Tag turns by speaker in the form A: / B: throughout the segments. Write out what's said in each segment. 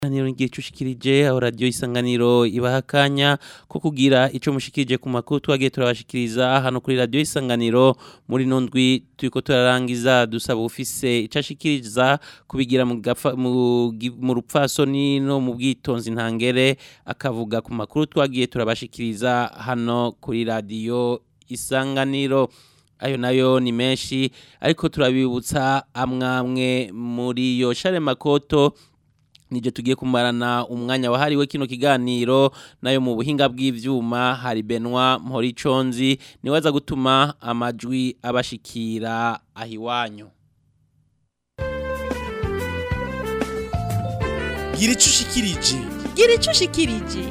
A: Isanganiro ngiye cushikirije aho radio isanganiro ibaha akanya ko kugira ico mushikirije ku makuru twagiye turabashikiriza hano kuri radio isanganiro muri nondwi turiko turarangiza dusaba ufise ico ashikiriza kubigira mu gafa- mu gi- mu rupfasoni no mu bwitonzi ntangere akavuga ku makuru twagiye turabashikiriza hano kuri radio isanganiro ayo nayo ni menshi ariko turabibutsa amwamwe muri yo share makoto nije tugiye kumarana umwanya wahariwe kino kiganiro nayo mu buhinga bw'ivyuma hari Benoit Mporiconzi niwe aza gutuma amajwi abashikira ahiwanyu
B: gira ico ushikirije
C: gira ico ushikirije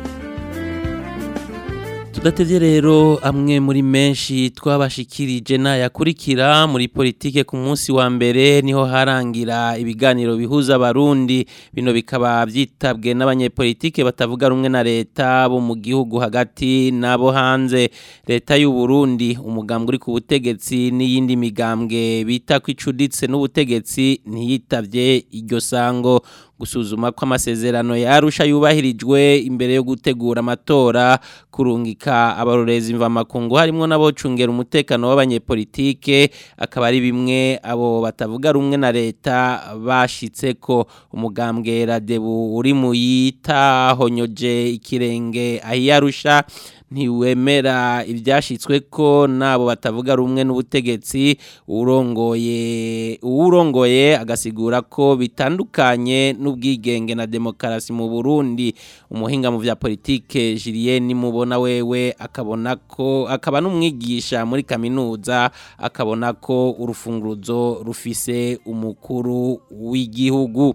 A: Tudatevye rero amwe muri menshi twabashikirije nayakurikira muri politike ku munsi wa mbere niho harangira ibiganiro bihuza abarundi bino bikaba vyitabwe n'abanyepolitike batavuga rumwe na leta bo mu gihugu hagati nabo hanze leta y'u Burundi umugambwe uri ku butegetsi n'iyindi migambwe bita kwicuditse n'ubutegetsi ntiyitavye iryo sango gusuzuma ko amasezerano yarusha yubahirijwe imbere yo gutegura amatora kurungika abarorezi mvamakungu harimwo n'abocungera umutekano w'abanyepolitike akaba ari bimwe abo batavuga rumwe na leta bashitseko umugambwe radebu uri mu yitahonyoje ikirenge ahiyarusha ntiwemera ibyashyitswe ko nabo batavuga rumwe n'ubutegetsi urongoye uwurongoye agasigura ko bitandukanye n'ubwigenge na demokarasi mu Burundi umuhinga mu vya politike Julien mubona wewe akabona ko akaba n'umwigisha muri kaminuza akabona ko urufunguruzo rufise umukuru w'igihugu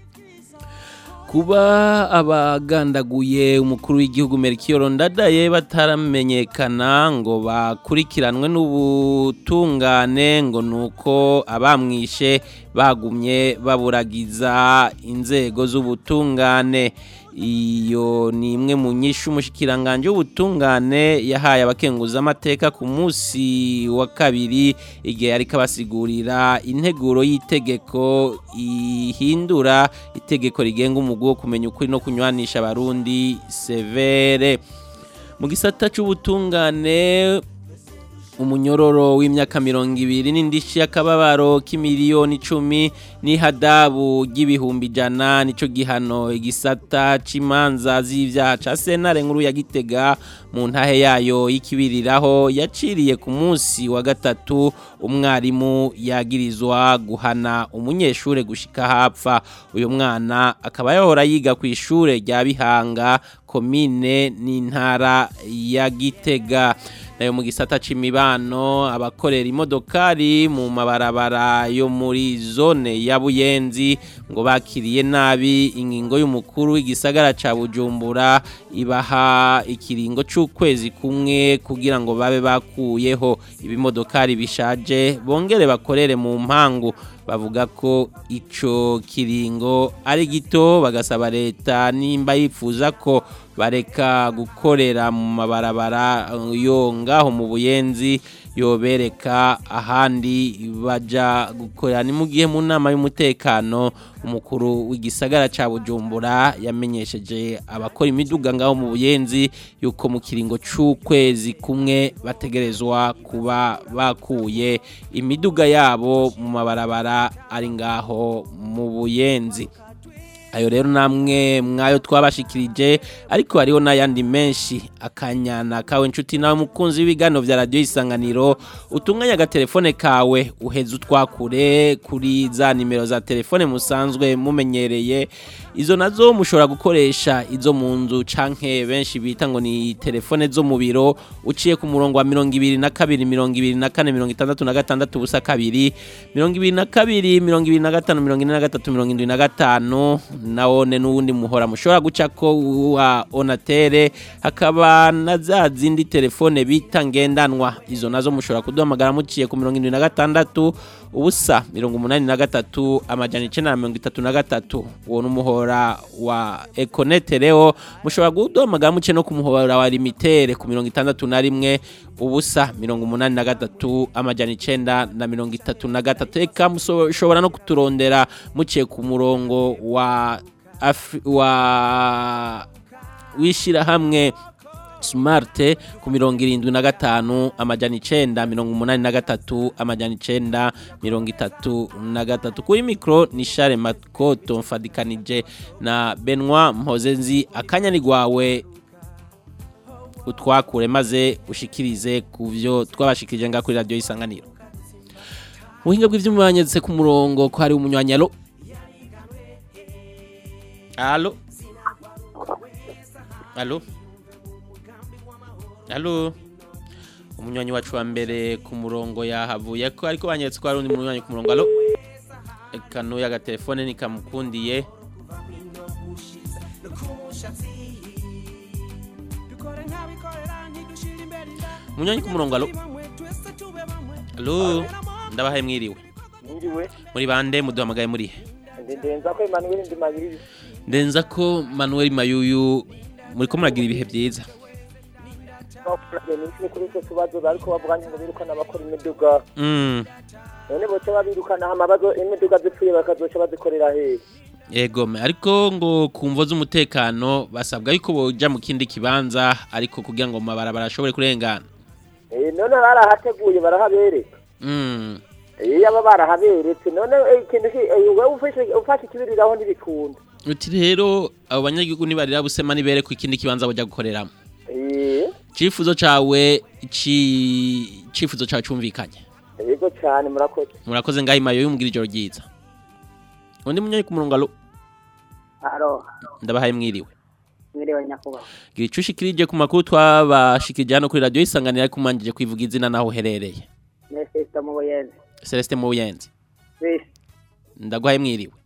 A: kuba abagandaguye umukuru w'igihugu Melchior Ndadaye bataramenyekana ngo bakurikiranwe n'ubutungane ngo nuko abamwishe bagumye baburagiza inzego z'ubutungane iyo ni imwe mu nyinshi umushikiranganje w'ubutungane yahaye abakenguza amateka ku munsi wa kabiri igihe ariko abasigurira integuro y'itegeko ihindura itegeko rigenga umugwi wo kumenya ukuri no kunywanisha abarundi severe mu gisata c'ubutungane umunyororo w'imyaka mirongo ibiri n'indishi y'akababaro k'imiliyoni icumi n'ihadabu ry'ibihumbi ijana nico gihano igisata c'imanza z'ivyaha ca sentare nkuru ya gitega mu ntahe yayo y'ikibiriraho yaciriye ku munsi wa gatatu umwarimu yagirizwa guhana umunyeshure gushika hapfa uyu mwana akaba yahora yiga ku ishure rya bihanga komine n'intara ya gitega nayo mu gisata c'imibano abakorera imodokari mu mabarabara yo muri zone ya Buyenzi ngo bakiriye nabi ingingo y'umukuru w'igisagara ca Bujumbura ibaha ikiringo c'ukwezi kumwe kugira ngo babe bakuyeho ibimodokari bishaje bongere bakorere mu mpangu bavuga ko ico kiringo ari gito bagasaba leta nimba yifuza ko bareka gukorera mu mabarabara yo ngaho mu buyenzi yobereka ahandi baja gukorera ni mu gihe mu nama y'umutekano umukuru w'igisagara ca Bujumbura yamenyesheje abakora imiduga ngaho mu buyenzi yuko mu kiringo c'ukwezi kumwe bategerezwa kuba bakuye imiduga yabo mu mabarabara ari ngaho mu buyenzi ayo rero namwe mwayo twabashikirije ariko hariho n'ayandi menshi akanyana kawe nshuti nawe mukunzi w'ibigano vya radio isanganiro utunganya agatelefone kawe uheze utwakure kuri za nimero za telefone musanzwe mumenyereye izo nazo mushobora gukoresha izo mu nzu canke benshi bita ngo ni telefone zo mu biro uciye ku murongo wa mirongo ibiri na kabiri mirongo ibiri na kane mirongo itandatu na gatandatu ubusa kabiri mirongo ibiri na kabiri mirongo ibiri na gatanu mirongo ine na gatatu mirongo indwi na gatanu nawone n'uwundi muhora mushobora gucako wa onatere hakaba na za zindi telefone bita ngendanwa izo nazo mushobora kuduhamagara muciye ku mirongo indwi na gatandatu ubusa mirongo umunani na gatatu amajana icenda na mirongo itatu na gatatu uwo n'umuhora wa ekonete rero mushobora kuduhamagara muciye no ku muhora wa limitere ku mirongo itandatu na rimwe ubusa mirongo umunani na gatatu amajana icenda na mirongo itatu na gatatu eka mushobora no kuturondera muciye ku murongo wa Afri- wa w'ishirahamwe smart ku mirongo irindwi na gatanu amajana icenda mirongo umunani na gatatu amajana icenda mirongo itatu na gatatu kuri mikoro ni share makoto mfadikanije na benwa mpozenzi akanya ni gwawe utwakure maze ushikirize ku byo twabashikirije nga kuri radiyo y'isanganiro ubuhinga bw'ibyuma banyeze ku murongo ko hari umunywanyi alo alo alo alo umunywanyi wacu wa mbere ku murongo yahavuye ko ariko banyeretse ko hari undi munywanyi ku murongo alo reka n'uyu agatelefone nikamukundiye umunywanyi ku murongo alo alo ndabahaye mwiriwe
D: Ndiriwe,
A: muri bande muduhamagaye muri he
D: ndenza ko Emmanuel Ndimayiri
A: ndenza ko manuel mayuyu muri ko muragira ibihe byiza
D: bakuranye n'iki kuri icyo kibazo bariko bavuganye ngo birukana abakora imiduga
A: Mm,
D: none boca babirukana hama bazo imiduga zipfuye bakazoca bazikorera hehe
A: yego me ariko ngo ku mvo z'umutekano basabwa yuko boja mu kindi kibanza ariko kugira ngo mu mabarabara ashobore kurengana
D: Eh, none barahateguye barahabereka
A: Mm,
D: iyo aba barahaberetse none eh, ikintu ki- eh, wewe ufashe ufashe ikibiriraho ntibikunda
A: uti rero abo banyagihugu nibarira busema nibere ku ikindi kibanza boja gukoreramo
D: Eh,
A: icifuzo cawe ci icifuzo cawe cumvikanye
D: yego cyane murakoze
A: murakoze ngaho imayo y'umugira ijoro ryiza undi munyanyi ku murongo alo
E: aro
A: ndabahaye mwiriwe
E: mwiriwe nyakubahwa
A: gira ico ushikirije ku makuru twabashikirije hano kuri radiyo isanganira ariko umanjije kwivuga izina naho uherereye
E: nesesita mu buyenzi
A: celestin mu buyenzi
E: bisi
A: ndaguhaye mwiriwe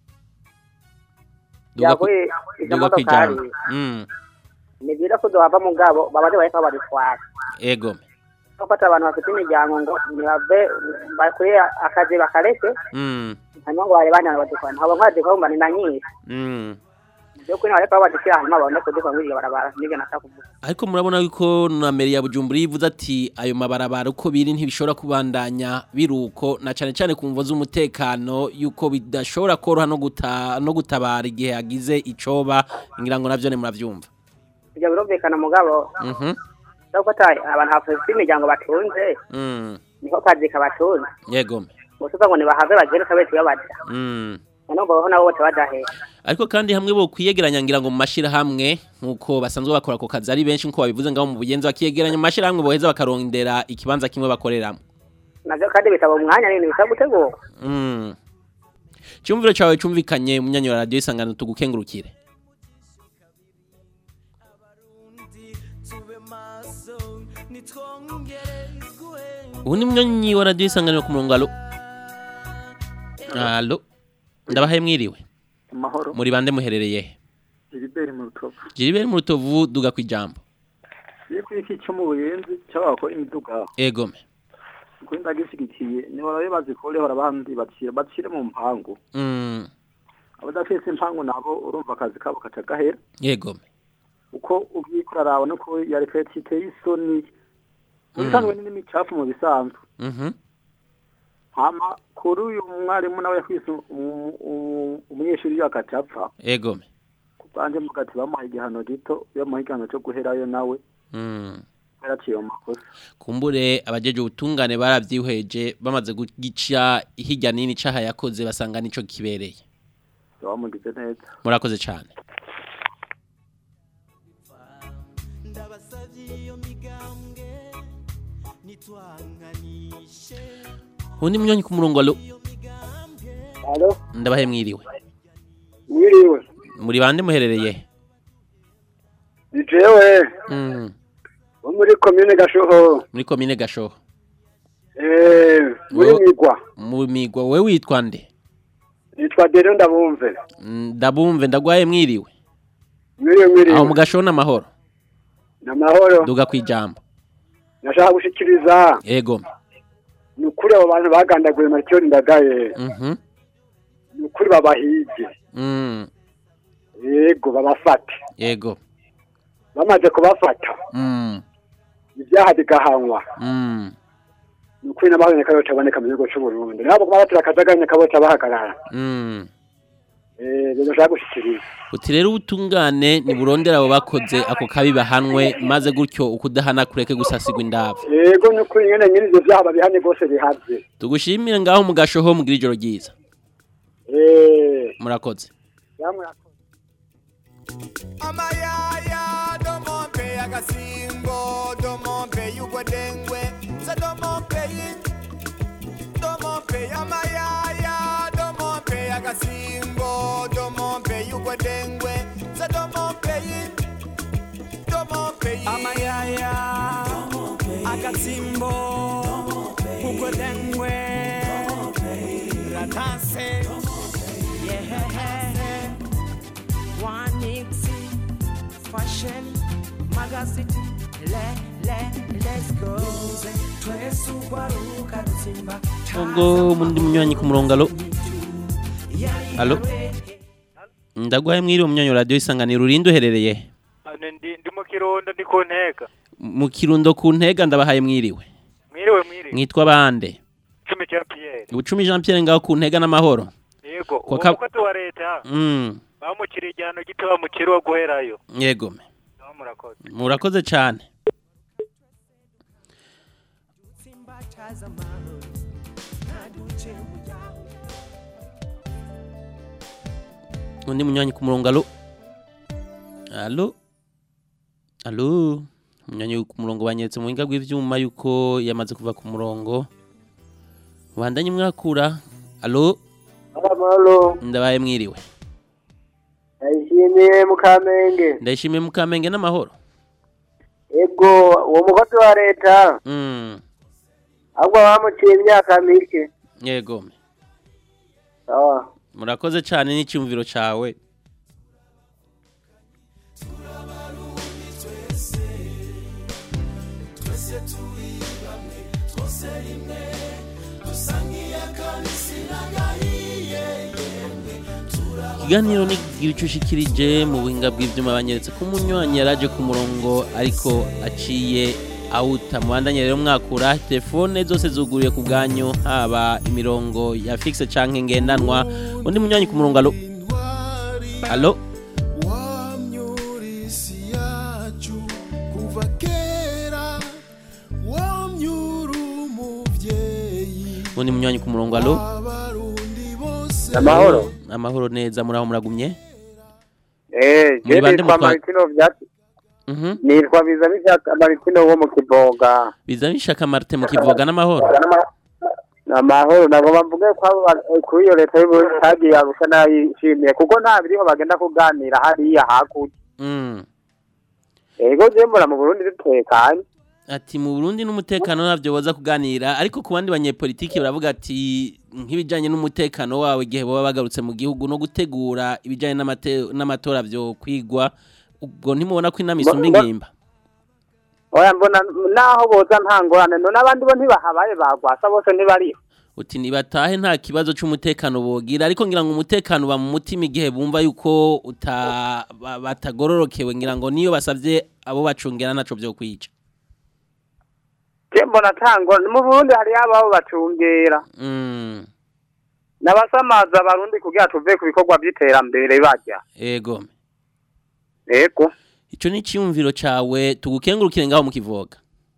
A: Duga ku-
E: yaguye izo
A: duga ku
E: modokari
A: ijambo Mm,
E: ni byiza ko duhava mu ngabo babaze bariko badutwara
A: ego
E: gufata abantu bafite imiryango ngo ntibave bakore akazi bakareke
A: Mm,
E: hanyuma ngo bare bana badukwana haba nkwadikwa kumva ni na nyinshi
A: mm.
E: byo kuri bariko badushyira hanyuma babone kudukwa muri iryo barabara nibyo nashaka kuvuga
A: ariko murabona yuko na meri ya bujumbura yivuze ati ayo mabarabara uko biri ntibishobora kubandanya biruko na cane cane ku mvo z'umutekano yuko bidashobora koroha no guta no gutabara igihe hagize icoba ngira ngo navyo ne muravyumva
E: ibyo birumvikana mugabo
A: mhm
E: no gufata abantu bafite imiryango batunze
A: mm
E: niko kazi kabatunze
A: yego
E: gusa uvuga ngo nibahave bagere kabese iyo baja
A: mm
E: none ngo baho nabo bose badahera
A: ariko kandi hamwe bo kwiyegeranya ngira ngo mu mashirahamwe nkuko basanzwe bakora ako kazi ari benshi nkuko babivuze ngaho mu bugenzi bakiyegeranya mu mashirahamwe boheza bakarondera ikibanza kimwe bakoreramo
E: navyo kandi bisaba umwanya nini bisaba gutegura
A: Mm. Cyumviro cyawe cyumvikanye munyanyo wa radio isangano tugukengurukire. Ubundi munyanyi wa radio isangano ku murongo alo. Alo. Ndabahaye mwiriwe.
F: amahoro
A: Muri bande muherereye he?
F: ibiberi mu rutovu
A: Jiribere mu rutovu duga kwijambo.
F: iyo kuri iki cyo mu buyenzi cy'abakora imiduga
A: Egome.
F: kuri ndagishyigikiye nihora iyo bazikureho abandi bacire bacire mu mpangu
A: Mm.
F: abadafise impangu nabo urumva akazi kabo kaca gahera
A: Egome.
F: uko ubyikora arawe nuko ya repeti iteye isoni mu bisanzwe ni n'imicafu mu bisanzwe
A: Mhm.
F: hama kuri uyu mwarimu nawe yakwise umu- umu- umunyeshuri yakaca apfa
A: Egome.
F: kubanje mugati bamuha igihano gito bamuha igihano cyo guherayo nawe
A: Mm.
F: yaraciye mu makosa
A: kumbure abajeje ubutungane baravyihweje bamaze gugica hirya nini caha yakoze basanga nico kibereye
F: bamugize neza
A: murakoze cyane undi munyonyi ku murongo alo
D: alo
A: ndabahe mwiriwe
D: mwiriwe
A: muri bande muherereye he?
D: ni jewe
A: mm.
D: wo muri komine gashoho
A: muri komine gashoho
D: eh muri
A: Wo-
D: migwa
A: mu migwa we witwa nde
D: nitwa dero ndabumve
A: Mm, ndabumve ndagwaye mwiriwe
D: mwiriwe mwiriwe
A: aho mu gashoho n'amahoro
D: namahoro
A: duga kwijambo
D: nashaka gushikiriza
A: ego
D: ni ukuri abo bantu bagandaguye marikiyoni ndagaye
A: mhm
D: ni ukuri babahige
A: mm.
D: yego babafate
A: ego
D: bamaze kubafata
A: mm.
D: ibyaha bigahanwa
A: mm.
D: ni ukuri n'ababoneka yose aboneka mu gihugu cy'u Burundi nabo kuba batira akajaganya kaboca bahagarara
A: mm.
F: eh rero nshaka gushikiriza
A: uti rero ubutungane niburondera abo bakoze ako kabi bahanwe maze gutyo ukudahana kureke gusasigwa indava
F: yego nuko nyene nyine ivyo vyaha babihane rwose bihavye
A: tugushimire ngaho mu gashoho mugira ijoro ryiza
F: eh
A: murakoze
F: yamwe
G: amayaya domompe akasimbo domompe yugwedengwe za domompe yi domompe amayaya domompe akasimbo domompe yugwedengwe za domompe yi domompe yi
H: amayaya akatsimbo kugolengwe ratase yehehe wanixi fashion magazine le le let's go twesugwaruka rutsimba
A: ubwo mundi munywanyi ku murongo alo alo ndaguhaye mwiriwe munywanyi wa radiyo isanganiro urinde uherereye
I: ndi ndi mu kirundo ndi ku ntega
A: mu kirundo ku ntega ndabahaye mwiriwe
I: mwiriwe mwiriwe
A: mwitwa bande
I: icumi cya piyeri
A: ubucumi jean pierre ngaho ku ntega n'amahoro
I: yego
A: Kwa
I: uwo
A: ka-
I: mukozi wa leta
A: Mm,
I: bamukiriye igihano gito bamukiriye wo guherayo
A: yego me.
I: naho murakoze
A: murakoze cyane undi munywanyi ku murongo alo alo alo umunywanyi ku murongo banyeretse mu buhinga bw'ivyuma yuko yamaze kuva ku murongo bandanye mwakura alo
D: amahoro
A: ndabaye mwiriwe
D: ndayishimiye mukamenge
A: ndayishimiye mukamenge n'amahoro
D: ego uwo mukozi wa leta
A: mm.
D: ahubwo bamuciye imyaka mike
A: yego me.
D: sawa
A: murakoze cyane n'icyumviro cyawe ikiganiro ni gicushikirije mu buhinga bw'ibyuma banyeretse ko umunywanyi yaraje ku murongo ariko aciye awuta mubandanye rero mwakura telefone zose zuguriye ku bwanyu haba imirongo ya fixe canke ngendanwa undi munywanyi ku murongo alo alo
G: wamyurisi yacu kuva kera wamyura umuvyeyi
A: undi munywanyi ku murongo alo
G: abarundi bose
D: amahoro
A: amahoro neza muraho muragumye
D: eh
A: Muri
D: je
A: bande
D: nitwa
A: mutwa-
D: Martino vyati
A: Mhm.
D: nitwa biza bishaka Martino wo mu kiboga
A: biza bishaka Martin mu kivoga n'amahoro
D: amahoro nagomba mvuge ko abo ba- eh, kuri iyo leta y'uburundi hagiye arusha nayishimiye kuko nta biriho bagenda kuganira hariya hakurya
A: Mm.
D: ego je mbona mu burundi dutekanye
A: ati mu Burundi n'umutekano ntabyo boza kuganira ariko ku bandi banyepolitiki baravuga ati nk'ibijyanye n'umutekano wawe igihe baba bagarutse mu gihugu no gutegura ibijyanye n'amate- n'amatora byo kwigwa ubwo ntimubona ko inama isumba
D: Mba-
A: ingimba
D: oya mbona naho boza nta ngorane none abandi bo ntibahabaye bagwasa bose ntibariho
A: uti nibatahe nta kibazo cy'umutekano bogira ariko ngira ngo umutekano uba mu mutima igihe bumva yuko uta ba- batagororokewe ngira ngo niyo basabye abo bacungera naco byo kwica
D: je mbona nta ngorane mu burundi hariyo ababo bacungera
A: mm.
D: n'abasamaza abarundi kugira tuve ku bikorwa by'iterambere bajya
A: ego
D: ego
A: ico ni ciyumviro cawe tugukengurukire ngaho mu kivoga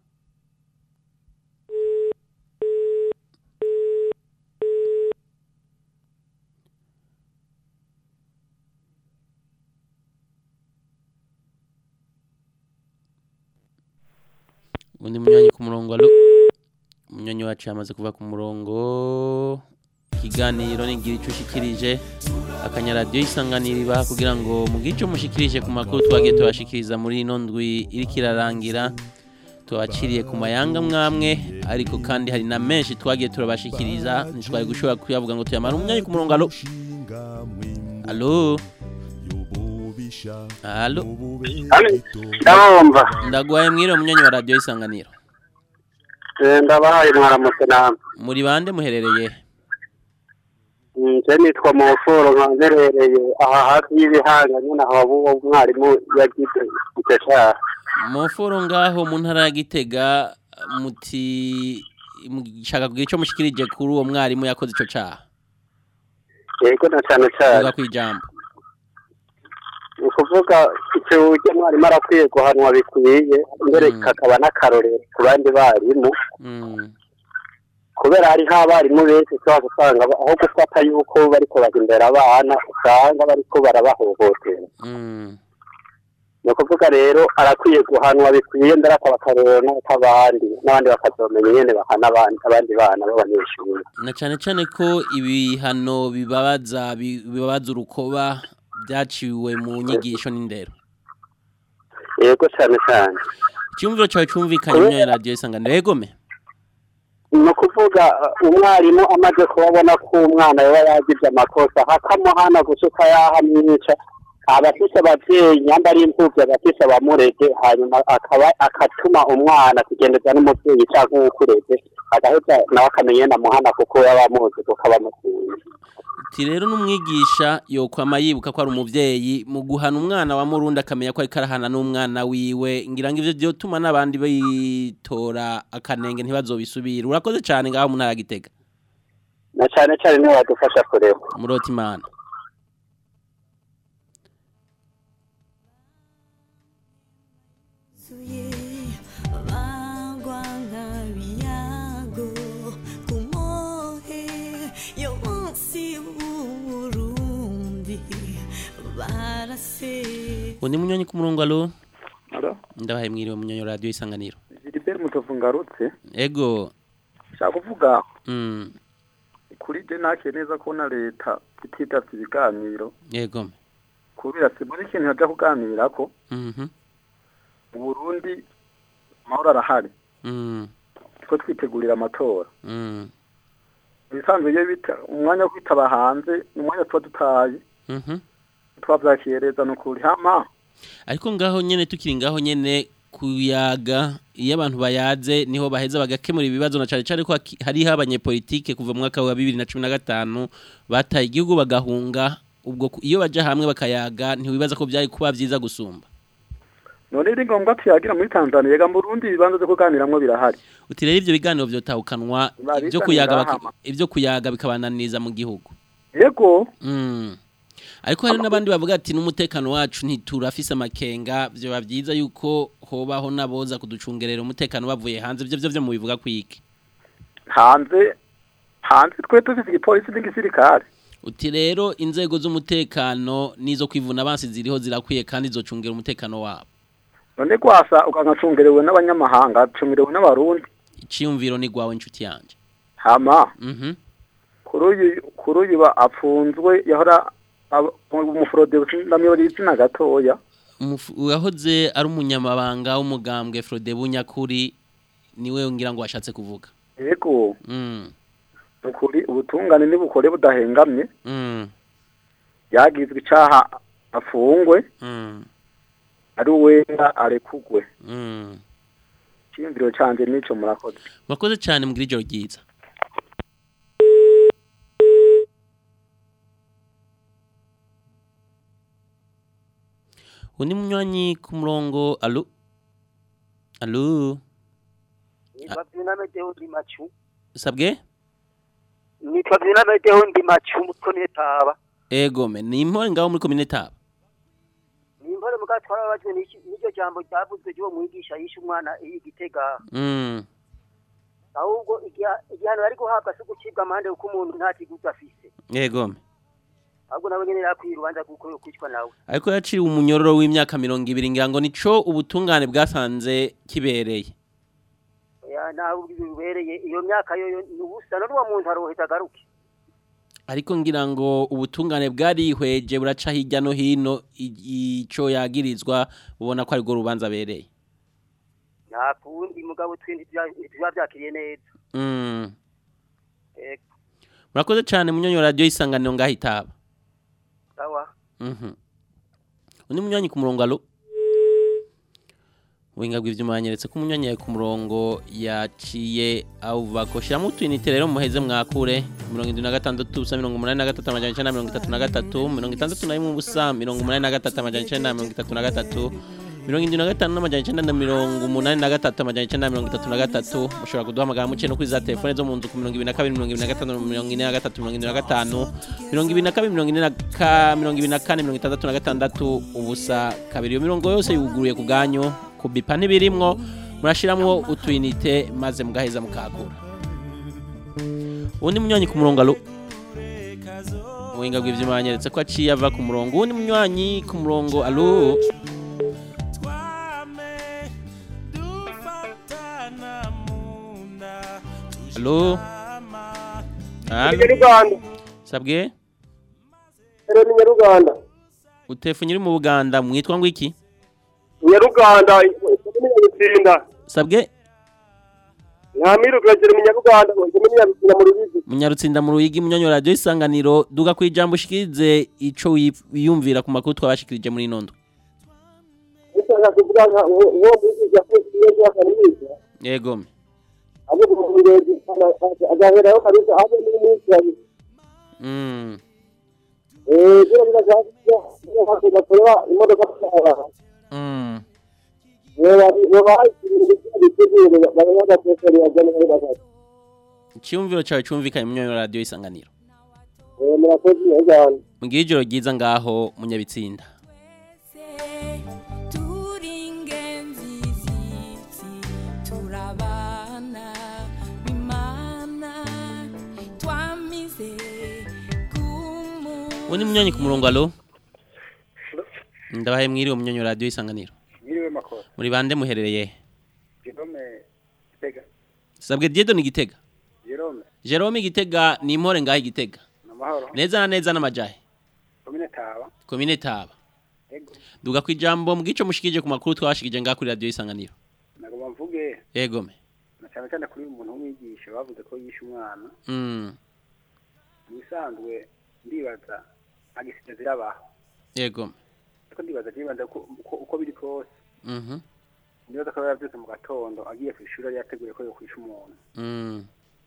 A: undi munywanyi ku murongo alo umunywanyi wacu yamaze kuva ku murongo ikiganiro nigira ico ushikirije akanyaradiyo isanganiriba kugira ngo mugire ico mushikirije ku makuru twagiye tubashikiriza muri ino ndwi iriko irarangira tubaciriye ku mayanga mwamwe ariko kandi hari na menshi twagiye turabashikiriza ntitwari gushobora kuyavuga ngo tuyamara umwanya ku murongo alo alo alo
D: ndabumva
A: ndaguhaye mwiriwe munywanyi wa radiyo isanganiro
D: ndabahaye mwaramutse namwe
A: muri bande muherereye
D: nje nitwa mufuro nkanzerereye aha hafi y'ibihanga nyine aho uwo mwarimu yagize icyo cyaha
A: mufuro ngaho mu ntara ya gitega muti mushaka kugira icyo mushikirije kuri uwo mwarimu yakoze ico caha
J: yego na cyane cyane
A: vuga ku ijambo
J: ni ukuvuga icyo ujya mwarimu arakwiye guhanwa bikwiye mbere kakaba n'akarorero ku bandi barimu
A: Mm.
J: kubera hariho abarimu benshi ushobora gusanga ba- aho gufata yuko bariko bajya imbere abana usanga bariko barabahohotera
A: Mm.
J: ni ukuvuga rero arakwiye guhanwa bikwiye mbere akaba akarorero n'ak'abandi n'abandi bakazomenya nyene bahana abandi abandi bana b'abanyeshuri
A: na cyane cyane ko ibihano bibabaza bi- bibabaza urukoba byaciwe mu nyigisho n'indero
J: yego cyane cyane
A: icyumviro cyawe cyumvikanye muri radiyo isanganiro yegome
J: ni ukuvuga uh, umwarimu amaze kubabona ko umwana yaba yagize amakosa hakamuhana gusuka yahamwica abafise abavyeyi nyamba ari imfuvyi abafise abamureze hanyuma akaba akatuma umwana kugendeza n'umuvyeyi canke uwukureze agaheza nawe akamenya namuhana kuko yaba amuzi kuko aba amukunze
A: Ati rero n'umwigisha yokwama yibuka ko ari umuvyeyi mu guhana umwana wa murundi akamenya ko ariko arahana n'umwana wiwe ngira ngo ivyo vyotuma n'abandi bitora akanenge ntibazobisubire urakoze cyane ngaho mu ntara ya Gitega
J: na cane cane niwe wadufasha kureba
A: murota imana
K: bagwa nk'abiyago ku mohe yo munsi w'uburundi barase
A: undi munyonyi ku murongo alo
F: Alo?
A: ndabaye mwiriwe munyonyi wa radiyo isanganiro
F: Gilbert Mutovu ngarutse
A: ego
F: nshaka kuvuga
A: mm.
F: kuri je nakeye neza ko na leta ititavye ibiganiro
A: yego
F: kubera simbona ikintu yaja kuganirako
A: mhm
F: mu Burundi amahoro arahari
A: mm.
F: ko twitegurira amatora
A: mm.
F: ibisanzwe iyo bita umwanya wo kwitaba hanze ni umwanya tuba dutaye
A: mhm
F: twavyakireza ni ukuri hama
A: ariko ngaho nyene tukiri ngaho nyene kuyaga iyo abantu bayaze niho baheza bagakemura ibibazo na cane cane ko haki- hariho abanyepolitike kuva mu mwaka wa bibiri na cumi na gatanu bataye igihugu bagahunga ubwo ku- iyo baja hamwe bakayaga ntiwibaza ko vyari kuba vyiza gusumba
F: none ni ngombwa tuyagira muri Tanzania yega mu Burundi ibibanza vyo kuganiramwo birahari
A: uti rero ivyo biganiro vyotahukanwa
F: Babizanira
A: ivyo kuyaga baki-
F: hama.
A: ivyo kuyaga bikabananiza mu gihugu
F: yego
A: Mm. ariko hari n'abandi bavuga ati n'umutekano wacu ntiturafise amakenga vyoba vyiza yuko hobaho naboza kuducungerera umutekano bavuye hanze ivyo vyo vyo mubivuga kwiki
F: hanze hanze twe dufise igipolisi n'igisirikare
A: uti rero inzego z'umutekano n'izo kwivuna abansi ziriho zirakwiye kandi zocungera umutekano wabo
F: none gwasa ukangacungerewe n'abanyamahanga acungerewe n'abarundi
A: iciyumviro ni gwawe inshuti yanje
F: hama
A: mhm
F: kuri uyu kuri uyu ba- apfunzwe yahora aba- umufurode ndamyora izina gatoya
A: Umufu- uwahoze ari umunyamabanga w'umugambwe Frode Bunyakuri niwe ngira ngo washatse kuvuga
F: yego
A: mm
F: ukuri ubutungane nibukore budahengamye
A: mm
F: yagizwe icaha afungwe
A: mm
F: ari uwenda arekugwe
A: mm
F: iciyumviro canje nico murakoze
A: Mwakoze cyane mugira ijoro ryiza undi munywanyi ku murongo alo alo
L: nitwa Vyunamedeho ndi macu
A: sabwe
L: nitwa Vyunamedeho ndi macu mutko netaba
A: egome ni impore ngaho muri komine taba
L: ni impore muga twarabajwe n'iki- n'iryo jambo ryavuzwe ry'uwo mwigisha yishe umwana igitega
A: mm
L: ahubwo igiha- igihano yari guhabwa si gucibwa amande kuko umuntu nta kiguzi afise
A: egome
L: ahubwo nawe nyene yakwiye urubanza kuko yokwicwa nawe
A: ariko yaciwe umunyororo w'imyaka mirongo ibiri ngira ngo nico ubutungane bwasanze kibereye
L: Ya, nawe bibereye iyo myaka yo ni ubusa none uwo muntu aroheza agaruke
A: ariko ngira ngo ubutungane bwarihweje buraca hirya no hino i- ico yagirizwa ubona ko ariko rubanza abereye
L: nta kundi mugabo twindi ntituba vyakiriye neza
A: mm.
L: Ego,
A: murakoze cyane munyonyo radiyo isanganiro ngaho itaba
L: sawa
A: Mhm. undi munywanyi ku murongo alo winga bw'ivyuma yanyeretse ko umunywanyi yawe ku murongo yaciye awuvako shiramo utwinite rero muheze mwakure mirongo indwi na gatandatu ubusa mirongo umunani na gatatu amajana icenda na mirongo itatu na gatatu mirongo itandatu na rimwe ubusa mirongo umunani na gatatu amajana icenda na mirongo itatu na gatatu mirongo indwi na gatanu n'amajana icenda na mirongo umunani na gatatu amajana icenda na mirongo itatu na gatatu mushobora kuduhamagara muciye no kuri za telefone zo mu nzu ku mirongo ibiri na kabiri mirongo ibiri na gatanu mirongo ine na gatatu mirongo ine na gatanu mirongo ibiri na kabiri mirongo ine na ka mirongo ibiri na kane mirongo itandatu na gatandatu ubusa kabiri iyo mirongo yose yuguruye ku bwanyu kubipa ntibirimwo murashiramwo utuyinite maze mugaheza mukagura uwundi munywanyi ku murongo alo ubuhinga bw'ivyuma yanyeretse ko aciye ava ku murongo uwundi munywanyi ku murongo alo alo alo
J: Nyaruganda.
A: sabwe
J: Ero ni Nyaruganda.
A: utefunye uri mu buganda mwitwa ngo iki
J: Nyaruganda ni Nyarutsinda.
A: sabwe
J: Ntamiru kwegera mu Nyaruganda ngo ni Nyarutsinda mu Rubigi.
A: munyarutsinda mu ruyigi munyonyo radio isanganiro duga ku ijambo ushikirize ico wif- wiyumvira ku makuru twabashikirije muri nondo
J: Nishaka kuvuga nka uwo uwo mwigisha afite iyo yakaniriza.
A: yego me
J: Abo mu ngezi agaheraho kabisa abo ni mwinshi yabi.
A: mm.
J: Eh bira bira zaje iyo hako bakora imodoka kwa.
A: Mm.
J: Yewa yewa ibintu bitegure bayaga pesa ya jana ya basa.
A: icyumviro cawe cumvikanye munyonyo radio isanganiro
J: Eh murakoze cyane.
A: mugire ijoro ryiza ngaho munyabitsinda
K: turabana bimana twamize kumu
A: uwundi munyonyi ku murongo alo ndabaye mwiriwe munyonyo radio isanganiro
M: Mwiriwe makoro.
A: muri bande muherereye he?
M: Jerome Gitega.
A: sabwe diedo ni gitega
M: Jerome
A: jerome gitega ni impore ngaho igitega
M: namahoro.
A: neza na neza n'amajahe
M: Komine Taba.
A: komine taba
M: Ego.
A: duga ku ijambo mbwico mushikije ku makuru twabashikije ngaho kuri radio isanganiro
M: Nagomba mvuge
A: yego me
M: na cyane cyane kuri uyu muntu w'umwigisha bavuze ko yishe umwana.
A: mm.
M: Mu bisanzwe ndibaza agisida zirabaho.
A: yego me
M: Ariko ndibaza ndibaza ko uko, uko biri kose.
A: mhm
M: Ndibaza ko yavyutse mu gatondo agiye ku ishuri yari yateguye ko yokwisha umuntu.
A: mm.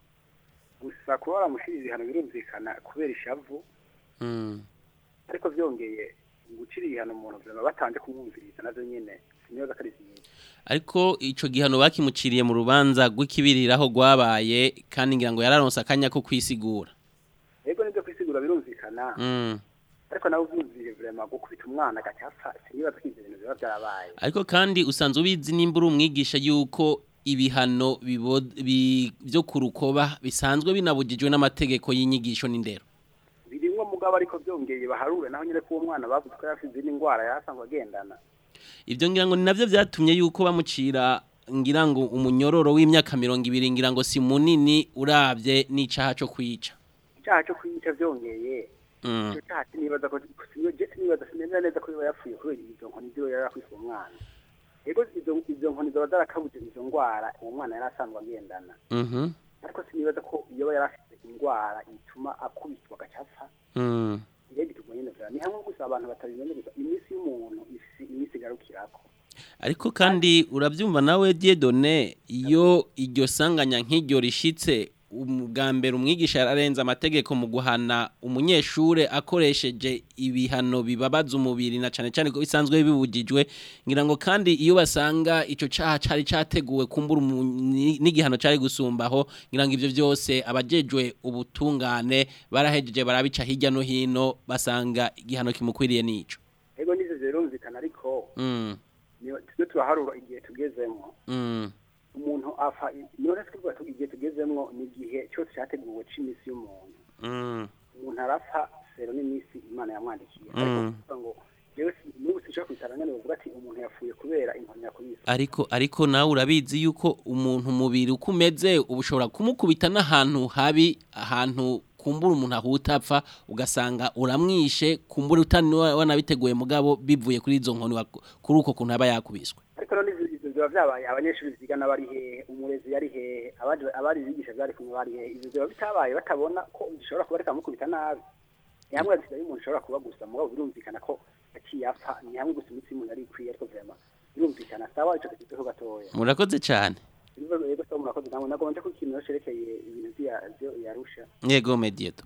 M: Gusa kuba baramushirira ibihano birumvikana kubera ishavu
A: mm.
M: ariko vyongeye gucira ibihano umuntu vyama batanje kumwumviriza navyo nyene sinibaza ko ari vyiza.
A: ariko ico gihano bakimuciriye mu rubanza rw'ikibiriraho rwabaye kandi ngira ngo yararonse akanya ko kwisigura
M: Ego nivyo kwisigura birumvikana.
A: mm.
M: ariko nawe uvyumviye vraiment gukubita umwana agacapfa sinibaza ko ivyo bintu biba vyarabaye
A: ariko kandi usanzwe ubizi nimba uri umwigisha yuko ibihano bibo- bi- vyo ku rukoba bisanzwe binabujijwe n'amategeko y'inyigisho n'indero
M: birimwo mugabo ariko vyongeye baharure naho nyene ko uwo mwana bavuze ko yafise izindi ngwara yasanzwe agendana
A: ivyo ngira ngo ni navyo vyatumye yuko bamucira ngira ngo umunyororo w'imyaka mirongo ibiri ngira ngo si munini uravye n'icaha co kwica
M: icaha co kwica vyongeye
A: Mm.
M: ico caha sinibaza ko siniyo je sinibaza sinemera neza ko yoba yapfuye kubera izo nkoni ziwe yari akwise uwo mwana ego izo izo nkoni zoba zarakabuje izo ngwara uwo mwana yari asanzwe agendana
A: Mhm.
M: ariko sinibaza ko yoba yari afise ingwara ituma akubitwa agacapfa
A: Mm.
M: rero bituma nyene vyara ni hamwe gusa abantu batabimenyereza iminsi y'umuntu ifise iminsi igarukirako
A: ariko kandi urabyumva nawe Dieudonné iyo iryo sanganya nk'iryo rishitse ubwa mbere umwigisha yararenze amategeko mu guhana umunyeshure akoresheje ibihano bibabaza umubiri na cane cane ko bisanzwe bibujijwe ngira ngo kandi iyo basanga ico caha cari categuwe kumbura umu- ni- n'igihano cari gusumbaho ngira ngo ivyo vyose abajejwe ubutungane barahejeje barabica hirya no hino basanga igihano kimukwiriye nico
M: ego nivyo birumvikana ariko
A: mm,
M: niyo tujye turaharura igihe tugezemwo
A: mm.
M: umuntu apfa niyo rero twivuga tugira igihe tugezemwo ni igihe cyose cyateguwe c'iminsi y'umuntu
A: Mm.
M: umuntu arapfa sero n'iminsi imana yamwandikiye
A: Mm.
M: ariko kuvuga ngo jewe si- n'ubu sinshobora kwicara ngane bavuga ati umuntu yapfuye kubera inkoni yakubise
A: ariko ariko nawe urabizi yuko umuntu umubiri uko umeze uba ushobora kumukubita n'ahantu habi ahantu kumbura umuntu ahuta apfa ugasanga uramwishe kumbura utani wa- wanabiteguye mugabo bivuye kuri izo nkoni wa- kuri uko kuntu aba yakubiswe
M: ariko rero n'ivyo ivyo biba vyabaye abanyeshuri bigana bari hehe umurezi yari hehe abandi abari bigisha byari kumwe bari hehe ivyo biba bitabaye batabona ko gishobora kuba reka mukubita nabi ni hamwe gusa y'umuntu ishobora kuba gusa mugabo birumvikana ko yaciye apfa ni hamwe gusa imitsi y'umuntu yari ikwiye ariko vraiment birumvikana sawa ico kigezeho gatoya
A: murakoze cyane
M: ibibazo rero sawa murakoze namwe nagomba ko ikintu cerekeye ibintu vya vyo yarusha
A: yego medieto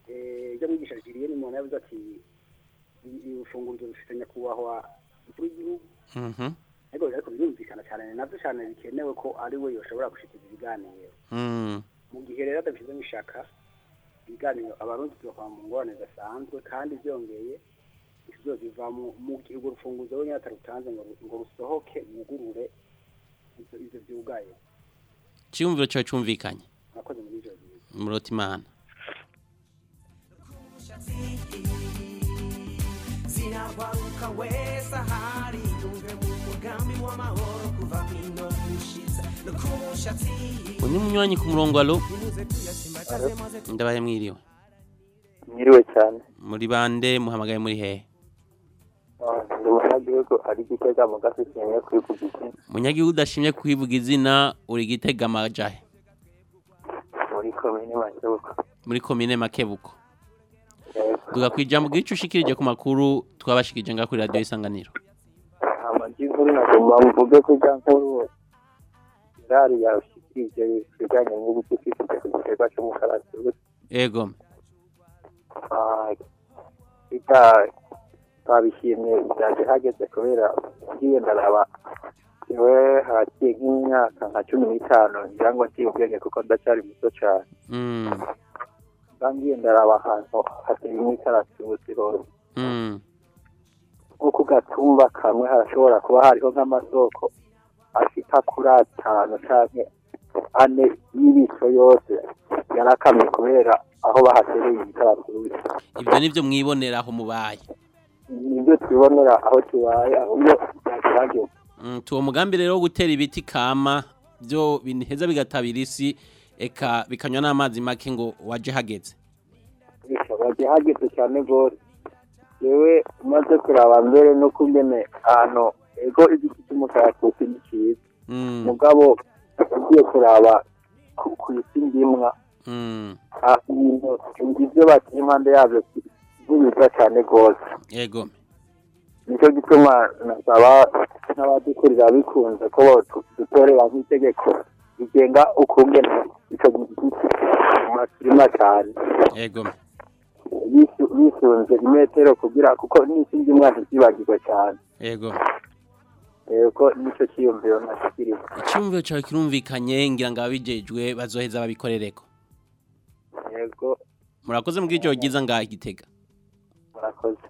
M: eh ibyo mwigisha Julien umuntu yavuze ati ifunguro rifite nyakubahwa umukuru w'igihugu
A: Mhm.
M: ariko ariko birumvikana cyane ni navyo cyane bikenewe ko ari we yoshobora gushikiza ibiganiro
A: Mm.
M: mu gihe rero adabishizemo ishaka ibiganiro abarundi tuzokwa mu ngorane zidasanzwe kandi byongeye biva mu mu gihe urwo rufunguzo wenyine atarutanze ngo ngo rusohoke mwugurure ivyo ivyo vyugaye
A: Cyumviro cyawe cyumvikanye.
M: murakoze muri ivyo bintu
A: Murota Imana.
H: ziragwaruka wese ahari yumve mu mugambi w'amahoro kuva hino gushiza no ku mushatsi
A: Uyu ni munywanyi ku murongo alo.
H: nimuze tuyasimbataze maze
A: Ndabaye mwiriwe.
N: Mwiriwe cyane.
A: Muri bande muhamagaye muri hehe?
N: Ndi umunyagihugu ari gitega mu gasi kimwe kwivuga izina
A: Munyagihugu udashimye kwivuga izina uri gitega amajahe
N: muri komini Makebuko.
A: muri komine Makebuko. Duga kwijambo gicu ushikirije ku makuru twabashikije nga kuri radio isanganiro.
N: Amajy'inkuru nagomba mvuge ko ijya nkuru irari yashikirije ibijyanye n'uburyo kwifuje ku giterwa cy'umukaratusi.
A: Ego.
N: Ah, ijya twabishimye byaje hageze kubera ngiye ndaraba yewe haraciye nk'imyaka nka cumi n'itanu ngira ngo ntiye ubwenge kuko ndacyari muto cyane
A: Mm.
N: ngiye ndaraba ahantu hateye imikaratusi hose
A: Mm.
N: nko ku gatumba kamwe harashobora kuba hariho nk'amasoko ashika kuri atanu canke ane y'ibico yose yarakamye kubera aho bahatereye imikaratusi
A: Ibyo nivyo mwibonera aho mubaye.
N: nibyo tubonera aho tubaye ahubwo byagerageza
A: Mm, tuwo mugambi rero wo gutera ibiti kama byo binheza bigatabira isi eka bikanywa n'amazi make ngo waje hageze.
N: bagiye hageze cyane rwose yewe umaze kuraba mbere no kungene ahantu ego igiti cy'umukaratusi ni cyiza
A: Mm.
N: mugabo ugiye kuraba ku ku isi ndimwa
A: Mm.
N: ibintu ibyo bakiri impande yabyo bibiza cyane rwose
A: Ego.
N: nicyo gituma nasaba n'abadukurira bikunze ko tu- dutorera nk'itegeko rigenga ukungene icyo giti kirima cyane
A: Ego.
N: bisu- bisunze imetero kugira kuko n'isi ndimwa ntizibagirwe cyane
A: Ego.
N: yego nicyo cyiyumviro nashyikiriza
A: Icyumviro cyawe kirumvikanye ngira ngo ababijejwe bazoheza babikorereko.
N: yego
A: Murakoze mu bw'ijoro ryiza ngaha igitega.
N: murakoze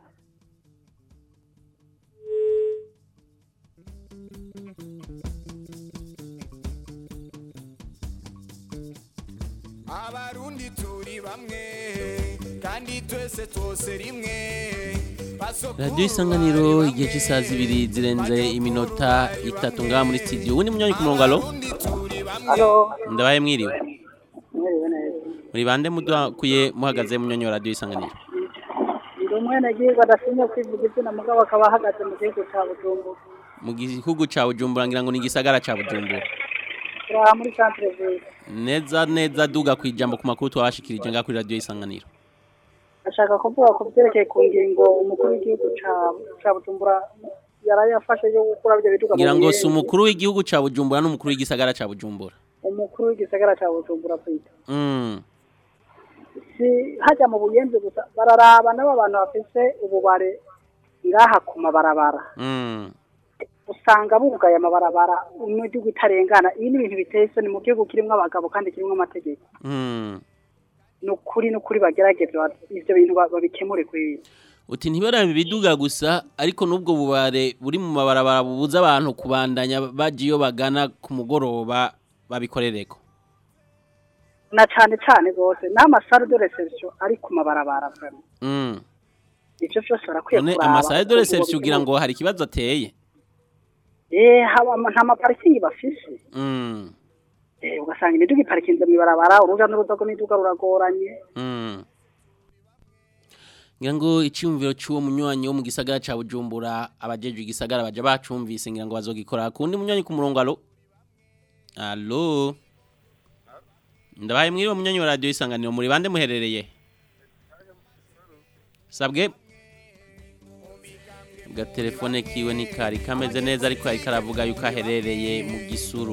G: abarundi turi bamwe kandi twese twose rimwe
A: Radio isanganiro igihe cy'isaha zibiri zirenze iminota itatu ngaha muri studio. Ubundi munyanya ku murongo alo?
E: Halo.
A: Ndabaye mwiriwe.
E: Mwiriwe neza.
A: Muri bande mudakuye muhagaze munyanya wa radio isanganiro.
E: Ndi umwenegihugu adashimye kwivuga izina mugabo akaba ahagaze mu gihugu cya Bujumbura.
A: Mu gihugu ca Bujumbura ngira ngo ni igisagara ca Bujumbura.
E: Turi aha muri centre ville.
A: Neza neza duga kwijambo ku makuru twabashikirije ngaha kuri radio isanganiro.
E: Ashaka kuvuga ku byerekeye ku ngingo umukuru w'igihugu ca- ca Bujumbura yarayafashe yo gukura ibyo biduga mu
A: Ngira ngo si
E: Buyenzi.
A: umukuru w'igihugu ca Bujumbura n'umukuru w'igisagara ca Bujumbura.
E: umukuru w'igisagara cya Bujumbura kwita.
A: Mm.
E: Si hajya mu buyenzi gusa bararaba n'abo bantu bafise ububare ngaha ku mabarabara.
A: Mm.
E: usanga bugaye amabarabara imidugu itarengana ibi ni ibintu biteye isoni mu gihugu kirimo abagabo kandi kirimo amategeko
A: Mm.
E: ni ukuri ni ukuri bagerageze ba- ivyo bintu ba- babikemure kuri
A: Uti ntibarabe ibiduga gusa ariko n'ubwo bubare buri mu mabarabara bubuza abantu kubandanya baje iyo bagana ku mugoroba babikorereko.
E: na cane cane rwose n'amasare de reception ari ku mabarabara vraiment
A: Mm.
E: ivyo vyose barakwiye
A: None
E: kuraba
A: amasaha de
E: ukuntu
A: reception ugira
E: babikemura.
A: ngo hari ikibazo ateye.
E: eh haba ama- nta maparikingi bafise
A: Mm.
E: eh ugasanga imiduga iparikinze mw'ibarabara uruja n'uruza rw'imiduga ruragoranye
A: Mm. Ngira ngo icyumviro cy'uwo munywanyi wo mu gisagara ca Bujumbura abajejwe igisagara baje bacumvise ngira ngo bazogikora kundi munywanyi ku murongo alo. Alo. Ndabaye mwiriwe munywanyi wa radio isanganiro muri bande muherereye. Sabwe. Ga telefone kiwe ni kari kameze neza ariko ari karavuga yuko aherereye mu gisuru.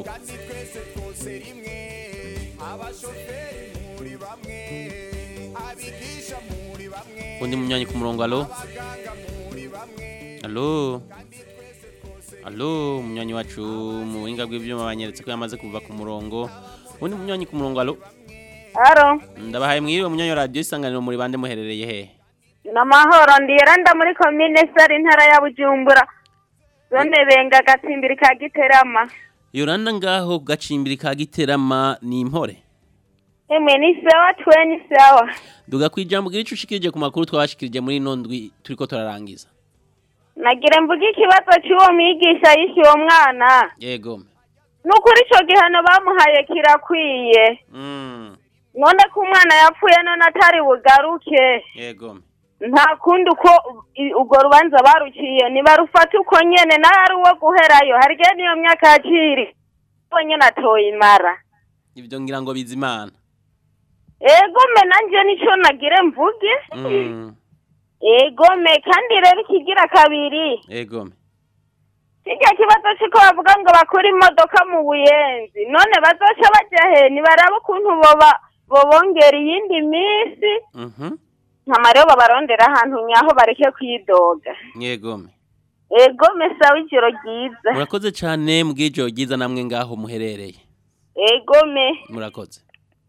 A: Undi munywanyi ku murongo alo. Alo. Allo munywanyi wacu mu buhinga bw'ivyuma banyeretse ko yamaze kuva ku murongo undi munywanyi ku murongo allo
O: Aro,
A: ndabahaye mwiriwe munywanyi wa radio isanganiro muri bande muherereye he
O: namahoro ndiyeranda muri komine sari intara ya Bujumbura. Zone benga gatsimbiri ka Giterama.
A: Yoranda ngaho gacimbiri ka giterama ni impore
O: Emwe ni sawa twe ni sawa.
A: duga kwijambo gira ico ushikirije ku makuru twabashikirije muri ino ndwi turiko turarangiza
O: Nagire mvuge ikibazo cy'uwo mwigisha yishe uwo mwana.
A: yego
O: Nukuri ico gihano bamuhaye kirakwiye.
A: mm.
O: None ko umwana yapfuye none atari bugaruke.
A: yego
O: Nta kundi uko i- urwo rubanza baruciye nibarufata uko nyene nawe ari uwo guherayo harya niyo myaka yakiri. Uwo nyene atoye imara.
A: ivyo ngira ngo bizimana
O: Egome nanje nico nagire mvuge.
A: mm.
O: Egome kandi rero ikigira kabiri.
A: yego
O: Kijya kibazo ciko bavuga ngo bakura imodoka mu buyenzi. None bazoca baja he nibaraba ukuntu boba bobongera iyindi minsi.
A: mhm
O: Nkama rero babarondera ahantu nyaho bareke kwidoga.
A: yego
O: Egome sawa ijoro ryiza.
A: murakoze cyane mbw'ijoro ryiza namwe ngaho muherereye
O: Egome.
A: murakoze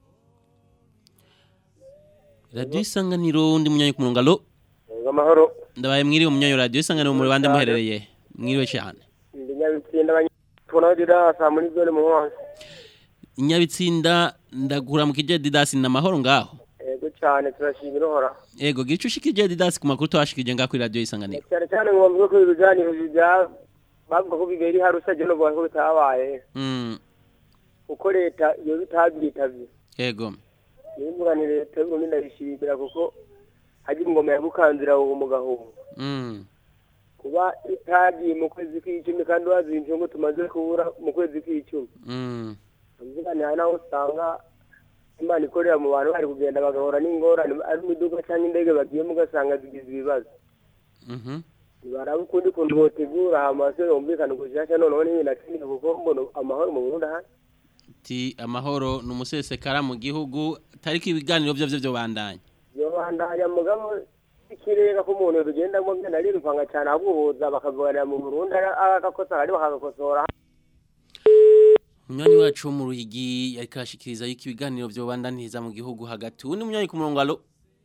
A: radio isanganiro undi munywanyi ku murongo allo
P: amahoro
A: ndabaye mwiriwe munywanyi wa radio isanganiro muri bande muherereye mwiriwe cyane
P: ndi nyabitsinda tubona dirasa muri zone mu nkonzi
A: inyabitsinda ndagura mu kije didasi na mahoro ngaho
P: yego cyane turashimira uhora
A: ego gira ico ushikirije didasi ku makuru twashikirije ngaho kuri radio isanganiro
P: cyane cyane ngo bavuge ko ibiganiro bya bavuga ko bibera iharusa je no ko bitabaye
A: mm
P: uko leta iyo bitabyitabye
A: ego
P: nimugani leta y'uburundi ndabishimira kuko hagira ingoma ya bukanzira uwo mugahunga
A: mm
P: kuba itagiye mu kwezi kw'icumi kandi wazinje ngo tumaze kubura mu kwezi kw'icumi
A: mm
P: mvugane hari naho usanga imana ikorera mu bantu bari kugenda bagahura n'ingorane ari mu iduka cyangwa indege bagiyemo ugasanga zigize ibibazo
A: mhm
P: baraba ukundi kuntu botegura amaso yumvikana gushasha noneho n'ibintu akeneye kuko mbona amahoro mu Burundi ahari
A: ti amahoro numusesekara mu gihugu tariki ibiganiro byo byo bandanya
P: yobandanya mugabo ikirega ko umuntu bigendamo byana riruvanga cyane abuhuza bakavuganira mu Burundi agakosa ari bakagakosora
A: Munywanyi wacu wo mu ruhigi yariko arashikiriza yuko ibiganiro byo bandaniza mu gihugu hagati undi munywanyi ku murongo allo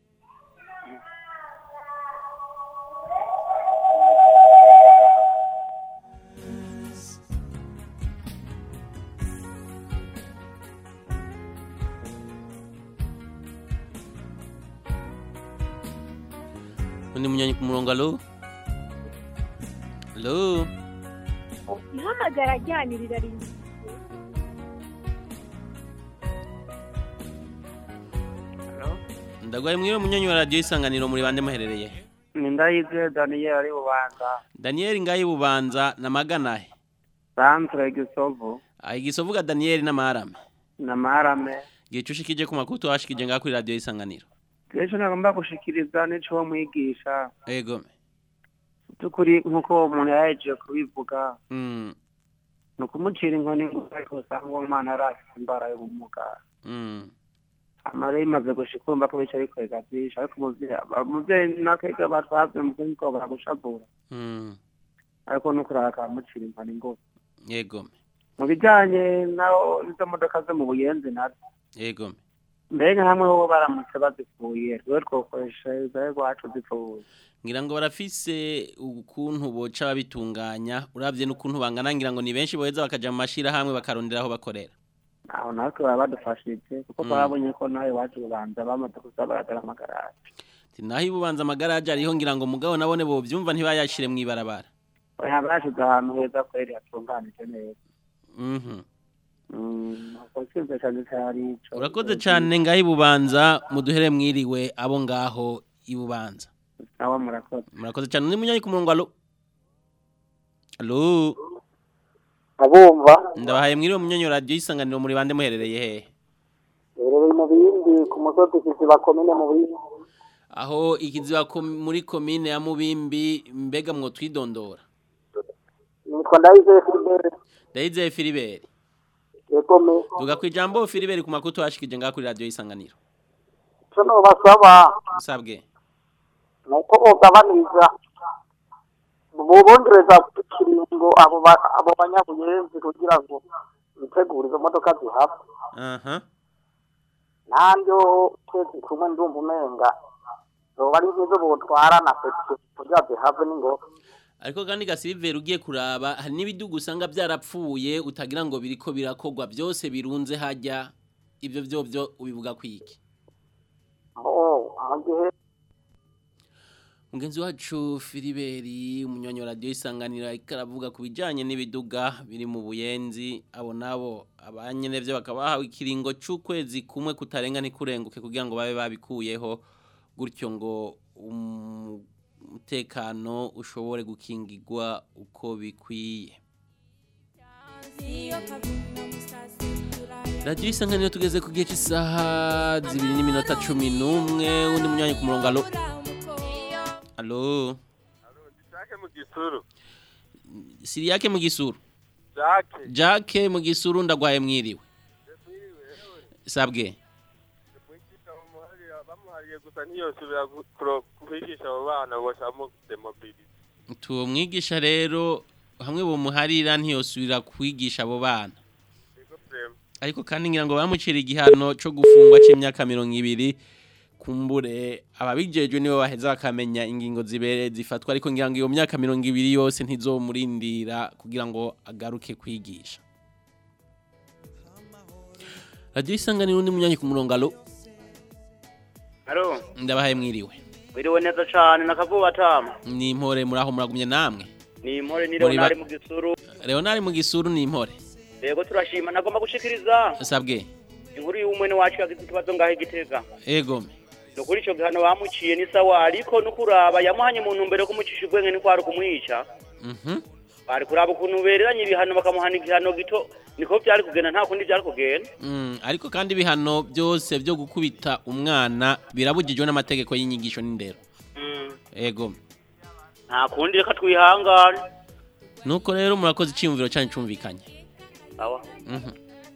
A: undi munywanyi ku murongo allo allo
Q: ihamagara ryanirira rinda
A: ndagwaye mwiwe munywanyi wa radio isanganiro muri bande muherereye
R: ni ndayizeye daniyeli ari bubanza
A: Daniel ngayi bubanza na maganahe
R: santre gisovu
A: Ah, igisovuga Daniel na marame
R: na marame
A: gicu ushikije ku makuru twashikije ngaho kuri radio isanganiro
R: kenshi nagomba gushikiriza n'ico wo mwigisha
A: ego
R: by'ukuri nk'uko uwo muntu yahejeje kubivuga
A: mm
R: ni ukumucira inkoni ngo ariko usanga uwo mwana yari afite imbara y'ubumuga
A: mm
R: amara imaze gushika urumva ko bica bikwega byinshi ariko umuvyeyi umuvyeyi nakega batwavye mu kuri ko baragushavura
A: mm
R: ariko no kurara akamucira inkoni ngo
A: ego
R: mu bijanye naho izo modoka zo mu buyenzi nazo
A: ego
R: mbega hamwe ho baramutse bazipfuye rwe twokoresha izaye rwacu zipfuye
A: ngira ngo barafise ukuntu boca babitunganya uravye n'ukuntu bangana ngira ngo ni benshi boheza bakaja mu mashira hamwe bakarondera aho bakorera
R: aho natwe baba badufashije kuko
A: Mm.
R: twabonye ko nawe iwacu bubanza bamaze kuza baradara amagaraje
A: Ati, naho ibubanza amagaraje ariho ngira ngo mugabo nabone bovyumva ntibayashire mwibarabara
R: oya bashize ahantu heza kweri hatunganije neza
A: mhm
R: Mm, ubwo sinzi cyane cyari ico
A: urakoze cyane ngaho ibubanza muduhere mwiriwe abo ngaho ibubanza
R: nawe murakoze
A: murakoze cyane undi munyanyi ku murongo alo alo
J: abumva
A: ndabahaye mwiriwe munyanyi wa radio isanganiro muri bande muherereye hehe
J: rero mu bindi ku musozi kiziba komine mu bindi
A: aho ikiziba kom- muri komine ya mubimbi mbega mwo twidondora
J: nitwa ndayizeye filibere
A: ndayizeye filiberi
J: yego me
A: tuga ku ijambo filiberi ku makuru twashikije ngaho kuri radio isanganiro
J: ico nobasaba
A: usabwe
J: ni uko bogabaniriza bobongereza ikiringo abo ba- abo banyabuyenzi kugira ngo bitegure izo modoka zihava
A: aha
J: nanjye twese kumwe ndumva umenga zoba ari nk'izo botwara na peti kugira zihave n'ingoga
A: ariko kandi gasiveri ugiye kuraba hari n'ibidugu usanga byarapfuye utagira ngo biriko birakogwa byose birunze hajya ibyo byo byo ubivuga kwiki
J: oh mu gihe
A: mugenzi wacu filiberi umunywanyi wa radiyo isanganiro ariko aravuga ku bijyanye n'ibiduga biri mu buyenzi abo nabo abanyene byo bakaba bahawe ikiringo c'ukwezi kumwe kutarenga ntikurenguke kugira ngo babe babikuyeho gutyo ngo um- umutekano ushobore gukingirwa uko bikwiye radiyo isanganiro tugeze ku gihe cy'isaha zibiri n'iminota cumi n'umwe undi munywanyi ku murongo alo alo
S: Jacques mu gisuru
A: siriyake mu gisuru
S: Jacques
A: jake mu gisuru ndagwaye mwiriwe sabwe
S: bamuhariye gusa ntiyosubira gu- kuro- kwigisha abo bana ngo bashamo demobilize
A: tuwo mwigisha rero hamwe bumuharira ntiyosubira kwigisha abo bana ariko kandi ngira ngo bamucira igihano cyo gufungwa cy'imyaka mirongo ibiri kumbure ababijejwe nibo baheza bakamenya ingingo zibere zifatwa ariko ngira ngo iyo myaka mirongo ibiri yose ntizomurindira kugira ngo agaruke kwigisha radiyo isanganiro undi munyanyi ku murongo alo
T: Alo,
A: ndabahaye mwiriwe
T: wiriwe neza cane nakavuba tama.
A: ni impore muri aho muragumye namwe
T: Ni impore ni
A: Muri ba-
T: Leonard mu gisuru.
A: leonari mu gisuru ni impore
T: Yego turashima nagomba gushikiriza
A: sabwe
T: inkuru y'umwene wacu yagize ikibazo ngahe gitega.
A: egome
T: Nukuri ico gihano bamuciye ni sawa ariko nukuraba yamuhanye mu ntumbero yo kumucisha ubwenge ni kwari kumwica.
A: mhm
T: Bari kuraba ukuntu bereranye ibihano bakamuhana igihano gito niko byari kugenda nta kundi byari kugenda.
A: Mm, ariko kandi ibihano byose byo gukubita umwana birabujijwe n'amategeko y'inyigisho n'indero
T: Mm.
A: ego
T: Nta kundi reka twihangane.
A: nuko rero murakoze icyiyumviro cyanyu cyumvikanye
T: Sawa.
A: Mhm.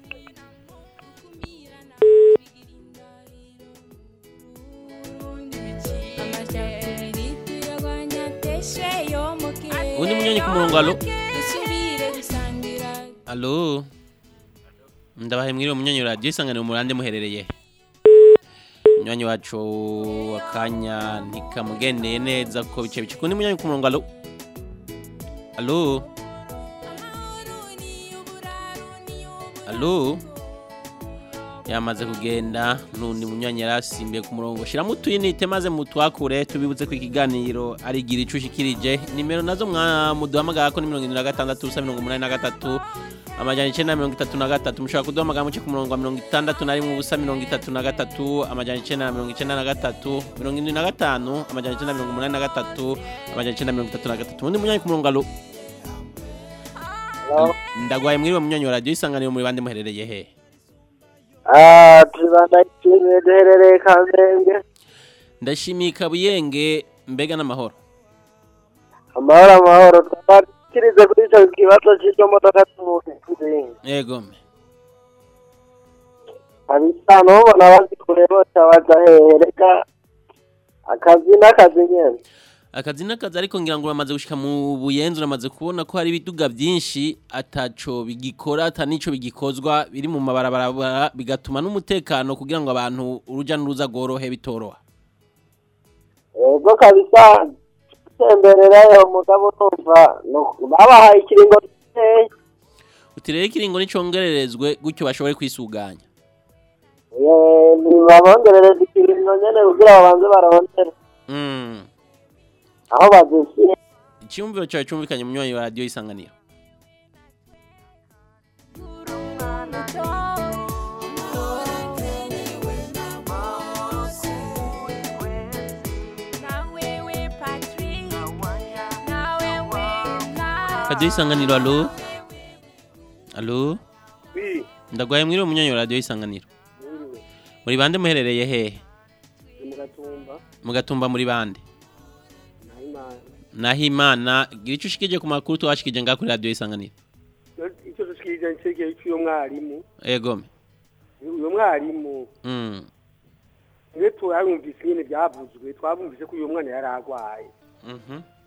A: undi munyonyi ku murongo alo alo ndabahe mwiriwe munyonyi wa radiyo isanganiro murande muherereye munyonyi wacu akanya ntikamugendeye neza ko bice bice kundi munyonyi ku murongo alo alo alo yamaze kugenda n'undi munywanyi yari asimbiye ku murongo shyiramo utuyinite maze mutwakure tubibutse ko ikiganiro ari igira ico ushikirije nimero nazo mwamuduhamagara ko ni mirongo irindwi na gatandatu ubusa mirongo umunani na gatatu amajana icenda na mirongo itatu na gatatu mushobora kuduhamagara muce ku murongo wa mirongo itandatu na rimwe ubusa mirongo itatu na gatatu amajana icenda na mirongo icenda na gatatu mirongo indwi na gatanu amajana icenda na mirongo umunani na gatatu amajana icenda na mirongo itatu na gatatu undi munywanyi ku murongo alo ndagwaye mwiriwe munywanyi wa radiyo isanganiro muri bande muherereye hehe
J: Ah, tubanda kimwe duherereye Kamenge.
A: ndashimiye kabuyenge mbega n'amahoro
J: Amahoro amahoro twabakirize kuri ico kibazo cy'iryo modoka tumukizi.
A: yego
J: Abisano ubona bazi kure bose baza hehe reka akazi n'akazi nyene.
A: akazi n'akazi ariko ngira ngo uramaze gushika mu buyenzi uramaze kubona ko hari ibiduga byinshi ataco bigikora ata nico bigikozwa biri mu mabarabara bigatuma n'umutekano kugira ngo abantu uruja n'uruza rworohe bitoroha
J: Ego kabisa tembererayo mugabo numva no- babahaye ikiringo giteye.
A: uti rero ikiringo nicongererezwe gutyo bashobore kwisuganya
J: Eh, nibabongerereza ikiringo nyene kugira babanze barondere
A: mm.
J: aho bazishyire.
A: icyumviro cyawe cyumvikanye mu myanya wa radiyo isanganiro radiyo isanganiro alo alo
P: Oui,
A: ndagwaye mwiriwe mu myanya wa radiyo isanganiro
P: mwiriwe.
A: muri bande muherereye hehe
P: Ni mu gatumba,
A: mugatumba muri bande
P: Nahimana.
A: naho imana gira icyo ushikije ku makuru tuwashikije ngaho kuri radiyo isanganiro
P: Icyo dushikirije nicegeye cy'uyo mwarimu.
A: egome
P: Uyo mwarimu,
A: mm.
P: niwe turabumvise nyene byavuzwe, twabumvise ko uyo mwana yari agwaye.
A: mhm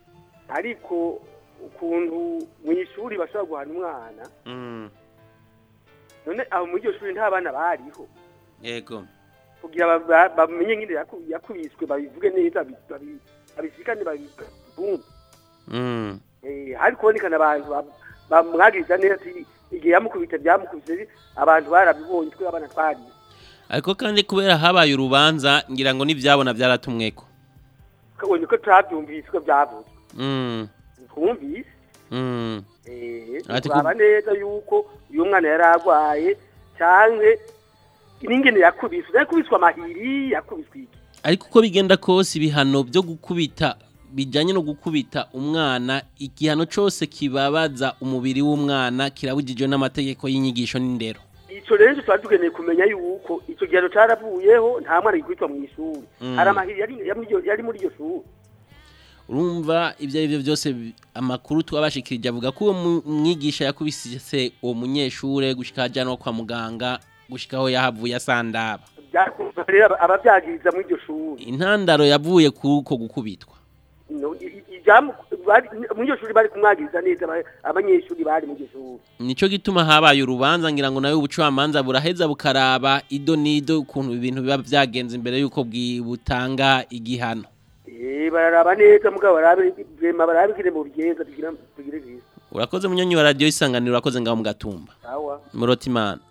P: ariko ukuntu mu ishuri bashobora guhana umwana
A: Mm.
P: none abo muri iryo shuri nta bana bariho
A: Yego.
P: kugira ba- ba- bamenye nyine yaku- yakubiswe babivuge neza babi- babi- babisikane babibumve
A: Mm.
P: Eh, hari kubonekana abantu ba- bamwagiriza neza ati igihe yamukubita byamukubise abantu barabibonye twe abana twari
A: Ariko kandi kubera habaye urubanza ngira ngo n'ivyabona byaratumweko.
P: kabonye ko turabyumvise ko byavuze
A: Mm.
P: twumvise
A: Mm.
P: eh
A: Ati
P: turaba neza yuko uyu mwana yari arwaye cyangwa n'ingene yakubiswe yakubiswe amahiri yakubiswe iki
A: Ariko uko bigenda kose ibihano byo gukubita bijanye no gukubita umwana igihano cose kibabaza umubiri w'umwana kirabujijwe n'amategeko y'inyigisho n'indero.
P: ico rero tuba tugeneye kumenya yuko ico gihano caravuyeho nta mwana yikubitwa mu ishuri
A: Mm.
P: hari amahiri yari yari muri iryo- yari muri iryo shuri
A: Urumva ibyo ari byo byose bi- amakuru twabashikirije avuga ko uwo mu- mwigisha yakubise uwo munyeshure gushika ajyanwa kwa muganga gushika aho yahavuye asandaba.
P: byakumva rero aba- abavyagiriza muri iryo shuri
A: Intandaro yavuye kuko gukubitwa.
P: No, i- i- ijambo bari- muri iryo shuri bari kumwagiriza neza aba- abanyeshuri bari muri iryo shuri
A: Nico gituma habaye urubanza ngira ngo nawe ubucamanza buraheza bukaraba ido nido ukuntu ibintu biba byagenze imbere yuko bwi- butanga igihano.
P: Eh, bararaba neza mugabo barabe vrema barabigire mu bigenza tugira tugire visa
A: Urakoze munyonyi wa radio isanganiro urakoze ngaho mu gatumba.
P: sawa
A: Murotimana.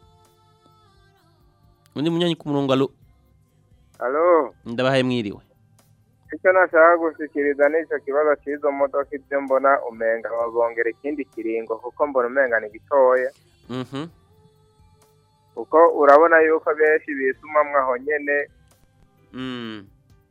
A: Undi munyonyi ku murongo alo
U: Halo,
A: ndabahaye mwiriwe.
U: icyo nashaka gushikiriza n'icyo kibazo cy'izo modoka ibyo mbona umenga babongera ikindi kiringo kuko mbona umenga ni gitoya
A: Mhm.
U: kuko urabona yuko benshi bisumamwo aho nyene
A: Mm.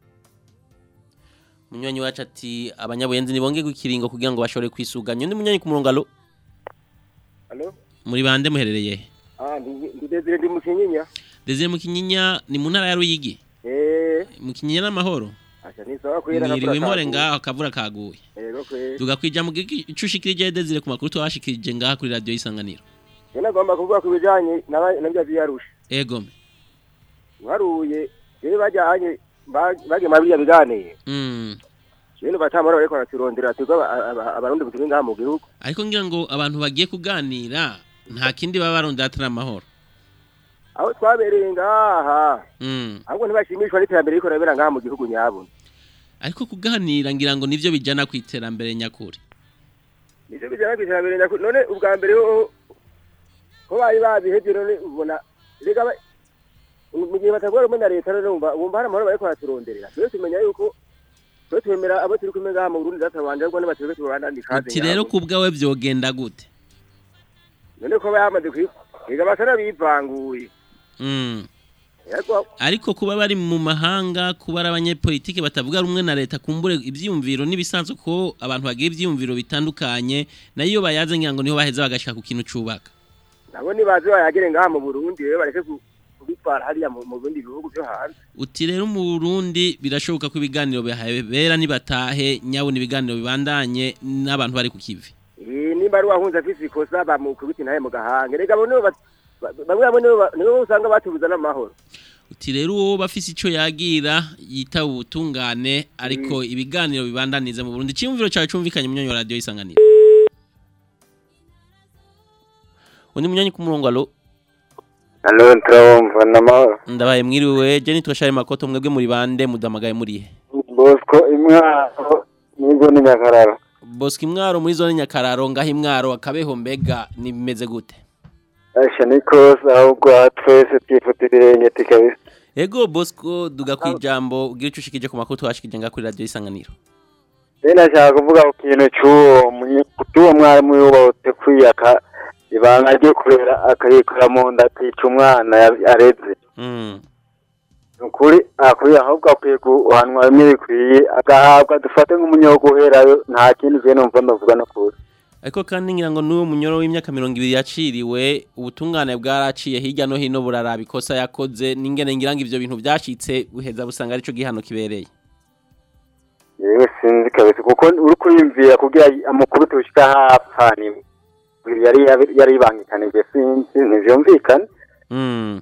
A: Munyonyi wacu ati abanyabuyenzi nibonge gukiringo kugira ngo bashobore kwisuganya. Undi munyonyi ku murongo alo
P: Halo?
A: muri bande muherereye he?
P: ah ndi ndi Desire ndi mukinyinya
A: Desire mu Kinyinya ni mu ntara ya Ruyigi.
P: eh
A: Mu Kinyinya n'amahoro.
P: acha ni sawa kwera
A: Mwiriwe impore ngaho akavura kaguye.
P: yego kwera
A: Tugakwija mu giki icushikirije Desire ku makuru twashikirije ngaha kuri radio isanganiro.
P: Jena gomba kuvuga ku bijanye n'aba- n'ibyo vyarusha
A: Egome.
P: waruye rero bajyanye ba- bagiye muri bya biganiro
A: Mm.
P: rero batamara bariko baraturondera twebwe aba- aba- abarundi turi ngaha mu gihugu
A: Ariko ngira ngo abantu bagiye kuganira nta kindi baba barondera atari amahoro.
P: aho twabereye ngaha
A: Mm.
P: ahubwo ntibashimishwa n'iterambere riko rabera ngaha mu gihugu nyabuna
A: Ariko kuganira ngira ngo nivyo bijana ku iterambere nyakuri.
P: nivyo bijana kw'iterambere nyakuri none ubwa mbere ho ko bari babihevye none ubona rega ba- mu gihe batavuga rumwe na leta rero wumva wumva hari amahoro bariko baraturonderera twese tumenya yuko twe twemera abo turi kumwe ngaha mu Burundi databanje ariko nibatwebwe tubandanye ikaze
A: Uti rero ku bwawe vyogenda gute?
P: none ko bayamaze kwiga rega basana bivanguye
A: Mm.
P: yego
A: Ariko kuba bari mu mahanga kuba ari abanyepolitike batavuga rumwe na leta kumbure ivyiyumviro nibisanzwe ko abantu bagira ivyiyumviro bitandukanye nayo bayaze ngira ngo niho baheza bagashika ku kintu cubaka.
P: nabo nibaze bayagere ngaha mu Burundi rero bareke ku- kubitwara hariya mu mu bindi bihugu byo hanze
A: Uti rero mu Burundi birashoboka ko ibiganiro bihabera nibatahe nyawo ibiganiro bibandanye n'abantu bari ku kivi.
P: Eh, nimba ari wahunze afise ikosa bamukubita intahe mu gahanga rega abo nibo bat- ba- bamwe bamwe nibo ba- nibo usanga batubuza n'amahoro
A: Uti rero uwo bafise ico yagira yita ubutungane ariko ibiganiro bibandaniza mu Burundi cyumviro cyawe cumvikanye munyonyo wa radio isanganiro. Undi munyonyi ku murongo alo
U: Halo, turabumva n'amahoro.
A: ndabaye mwiriwe je nitwa Shari Makoto mwebwe muri bande mudamagaye muri he?
U: Bosco imwaro nizo ni nyakararo.
A: Bosco imwaro muri zone nyakararo ngaho imwaro akabeho mbega nimeze gute?
U: Asha ni kose ahubwo aha twese twifuta ibirenge tikabisa.
A: Ego Bosco duga kwijambo ugira ico ushikije ku makuru twashikije ngaho kuri radio isanganiro.
U: Rero nashaka kuvuga ku kintu cy'uwo munye- cy'uwo mwarimu yubatse kwiyaka ibanga ryo kurera akayikora mu nda akica umwana ya- yareze.
A: Mm.
U: Ni ukuri akwiye ahubwo akwiye guhanwa bimwe bikwiye agahabwa dufate nk'umunyogo uherayo nta kindi je numva ndavuga no kuri.
A: Ariko kandi ngira ngo n'uwo munyoro w'imyaka mirongo ibiri yaciriwe ubutungane bwaraciye hirya no hino buraraba ikosa yakoze n'ingene ngira ngo ivyo bintu vyashitse buheza busanga arico gihano kibereye.
U: Yewe sinzi kabisa kuko uri kuriyumvira kugira amakuru tushika hapfa ni yari yari ibangikanije sinzi ntivyumvikane.
A: Mm.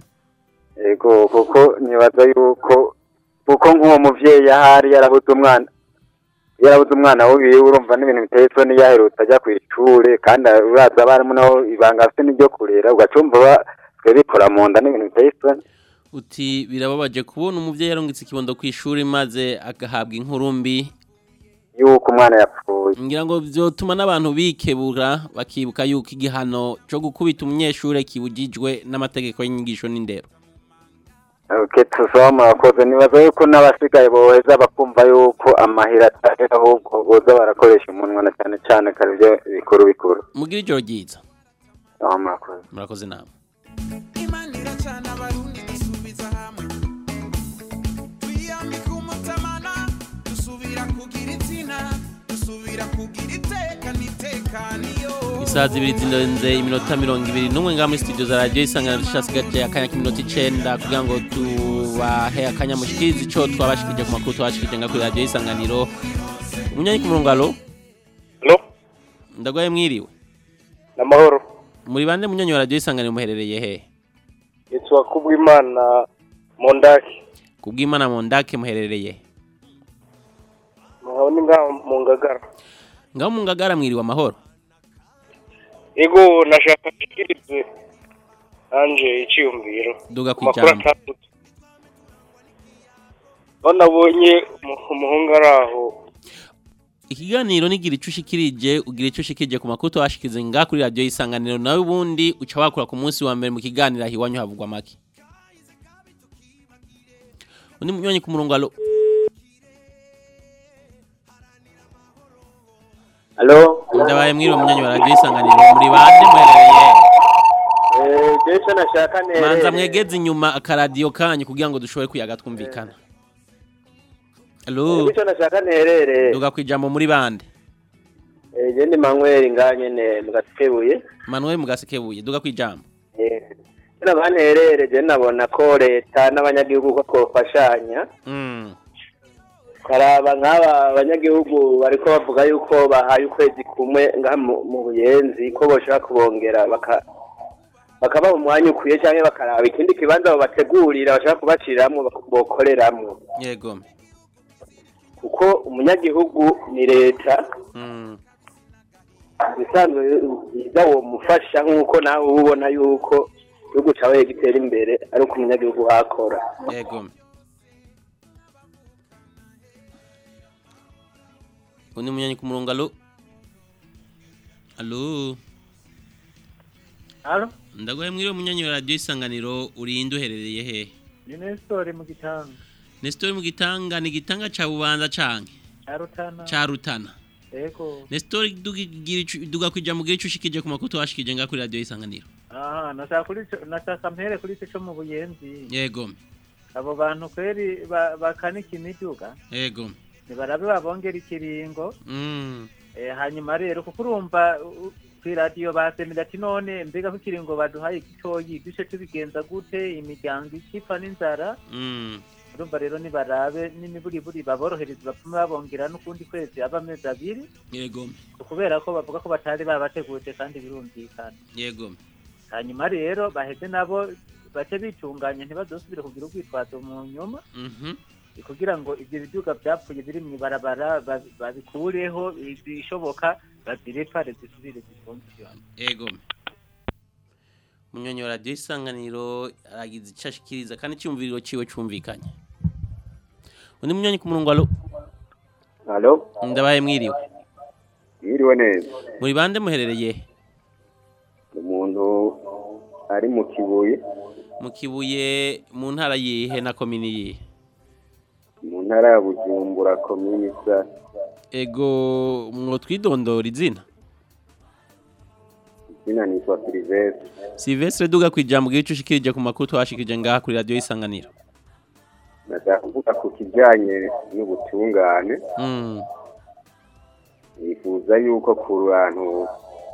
U: Ego kuko nibaza yuko kuko nk'uwo muvyeyi ahari yarabuze umwana iyo yarabuze umwana wiwe urumva n'ibintu biteye isoni yaherutse ajya ku ishure kandi uraza abarimu nabo ibanga afite n'iryo kurera ugacumva ba- twe bikora mu nda n'ibintu biteye isoni
A: uti birababaje kubona umuvyeyi yarungitse ikibondo ku ishuri maze agahabwa inkuru mbi
U: yuko umwana yapfuye
A: ngira ngo vyotuma n'abantu bikebura bakibuka yuko igihano co gukubita umunyeshure kibujijwe n'amategeko y'inyigisho n'indero
U: Okay, tusoma abakozi nibaza yuko n'abasigaye boheza bakumva yuko amahera atari ahubwo boza barakoresha umunwa na cyane cyane kare ibyo bikuru bikuru
A: mugira ijoro ryiza
U: aho murakoze
A: murakoze namwe
G: imana iracana abarundi dusubiza hamwe twiyambika umutamana dusubira kugira izina dusubira kugira iteka n'itekaniyo
A: isaha zibiri zirenze iminota mirongo ibiri n'umwe ngaha muri studio za radiyo isangano dushasi gace akanya k'iminota icenda kugira ngo tubahe akanya mushikirize ico twabashikije ku makuru twabashikije nga kuri radiyo isanganiro umunyanyi ku murongo alo
B: Alo?
A: ndagwaye mwiriwe
B: Namahoro.
A: muri bande munyanyi wa radiyo isanganiro muherereye he
B: Yitwa Kubwimana Mondaki.
A: kubw'imana mu ndake muherereye
B: Nkaba ni ngaho mu Ngagara.
A: ngaho mu ngagara mwiriwe amahoro
B: Ego nashaka kugirize anje iciyumviro.
A: Duga ku
B: Amakuru
A: ijambo.
B: atandatu. Aho nabonye umu- umuhungu ari aho
A: ikiganiro nigira ico ushikirije ugira ico ushikirije ku makuru twabashikirize nga kuri radiyo isanganiro nawe ubundi uca wakura ku munsi wa mbere mu kiganiro aho iwanyu havugwa make undi munywanyi ku murongo alo
U: Alo?
A: ndabaye mwiriwe munywanyi wa radiyo isanganiro muri bande muherereye
U: Eh, Jesu nashaka nere.
A: manza mwegeze inyuma akaradiyo kanyu kugira ngo dushobore kuyaga twumvikana alo
U: Jesu nashaka nerere.
A: duga ku ijambo muri bande
U: Eh, je ndi Manuel nganye ne mugasekebuye.
A: manuel mugasekebuye duga ku ijambo
U: Eh, Kina banterere je nabona ko leta n'abanyagihugu ko twofashanya.
A: Mm.
U: karaba nk'aba abanyagihugu bariko bavuga yuko bahaye ukwezi kumwe ngaha mu mu buyenzi ko boshobora kubongera baka bakabaha umwanya ukwiye cyangwa bakaraba ikindi kibanza babategurira bashobora kubashiriramwo bak- bokoreramwo
A: yego
U: kuko umunyagihugu ni leta
A: Mm.
U: bisanzwe byiza uwo mufasha nk'uko nawe uba ubona yuko igihugu cawe gitera imbere ari uko umunyagihugu hakora
A: yego undi munyanyi ku murongo alo alo
V: Alo,
A: ndagoye mwiriwe munyanyi wa radiyo isanganiro urinde uherereye he
V: ni Nestor mu gitanga.
A: Nestor mu gitanga ni gitanga ca bubanza canke
V: Arutana.
A: ca rutana
V: Ego.
A: Nestor dugira ico- duga kuja mu gihe ushikije ku makuru twashikije nga kuri radiyo isanganiro
V: Aha, nashaka kuri ico- nashaka mpere kuri ico cyo mu buyenzi.
A: yego
V: Abo bantu kweri ba- bakanika imiduga.
A: yego
V: Nibarabe babongera ikiringo.
A: mm.
V: Eh, hanyuma rero kuko urumva u- kuri radiyo basemera ati none mbega ko ikiringo baduhaye gitoyi duce tubigenza gute imiryango ikipfa n'inzara
A: Mm.
V: urumva rero nibarabe n'imiburiburi baborohereza bapfume babongera n'ukundi kwezi aba amezi abiri
A: yego
V: kubera ko bavuga ko batari babateguje kandi birumvikana
A: yego
V: hanyuma rero baheze nabo bace bitunganya ntibazosubire kugira urwitwazo mu nyuma
A: Mhm.
V: kugira ngo ibyo biduga byapfuye biri mu ibarabara ba- babikureho ibishoboka bazirepare zisubire zifunkiyone
A: Ego. Munyonyi wa radiyo isanganiro aragize icyo ashikiriza kandi icyumviriro ciwe cumvikanye. Undi munyonyi ku murongo alo
U: Alo?
A: ndabaye mwiriwe.
U: Yiriwe neza.
A: Muri bande muherereye he?
U: Umuntu ari mu kibuye
A: mu kibuye mu ntara yihe na komini yihe?
U: mu ntara ya Bujumbura komini sa
A: Ego mwo twidondora izina.
U: izina nitwa Silvestre.
A: Silvestre duga kwijambo gice ushikirije ku makuru twashikirije ngaha kuri radiyo isanganiro.
U: Ndashaka kuvuga ku kijyanye n'ubutungane
A: Mm.
U: nifuza yuko ku bantu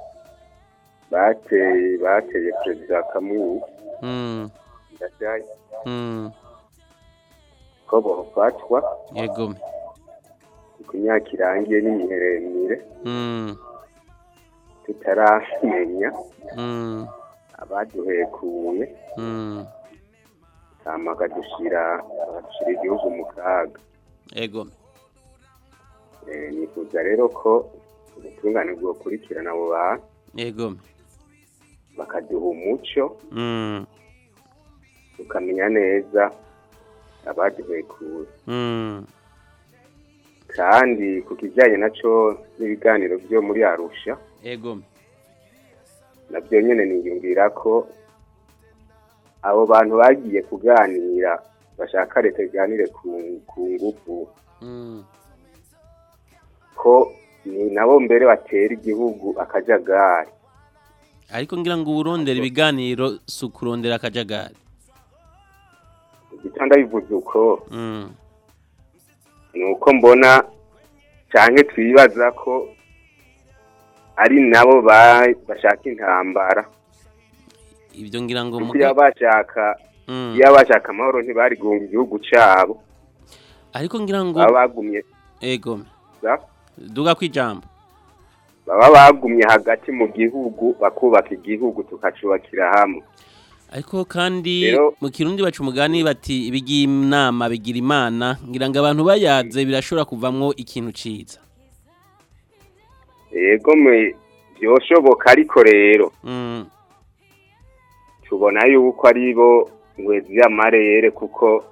U: bateye bateye perezida Kamwinyi
A: Mm.
U: ndashaye
A: Mm.
U: ko bofatwa
A: Yego.
U: ku myaka irangiye n'imiheremire
A: Mm.
U: tutaramenya
A: Mm.
U: abaduhekuye
A: Mm.
U: hama bakadushira bakadushira igihugu mu kaga
A: Ego.
C: Eh, nifuza rero ko ubutungane bwokurikirana abo bantu
A: yego
C: bakaduha umuco
A: mm.
C: tukamenya neza abaduhekuye
A: Mm.
C: kandi ku kijyanye naco n'ibiganiro byo muri arusha
A: yego
C: nabyo nyine niyumvira ko abo bantu bagiye kuganira bashaka leta iganire ku, ku ngufu
A: Mm.
C: ko ni nabo mbere batera igihugu akajagari
A: ariko ngira ngo urondera ibiganiro si ukurondera akajagari
C: igitanda bivuze uko
A: Mm.
C: ni uko mbona cyane twibaza ko ari nabo ba- bashaka intambara
A: ibyo ngira ngo
C: kuko
A: muga-
C: iyo bashaka
A: Mm.
C: iyo bashaka amahoro ntibari guhunga igihugu cyabo
A: ariko ngira ngo
C: baba bagumye
A: ego
C: za-
A: duga kwijambo
C: baba bagumye hagati mu gihugu bakubaka igihugu tukacubakira hamwe
A: ariko kandi
C: Rero-
A: mu kirundi baca umugani bati ibigiye inama bigira imana ngira ngo abantu bayaze birashobora kuvamwo ikintu ciza
C: yego mwe byoshoboka ariko rero
A: Mm.
C: tubona yuko ari bo ngwezi y'amarere kuko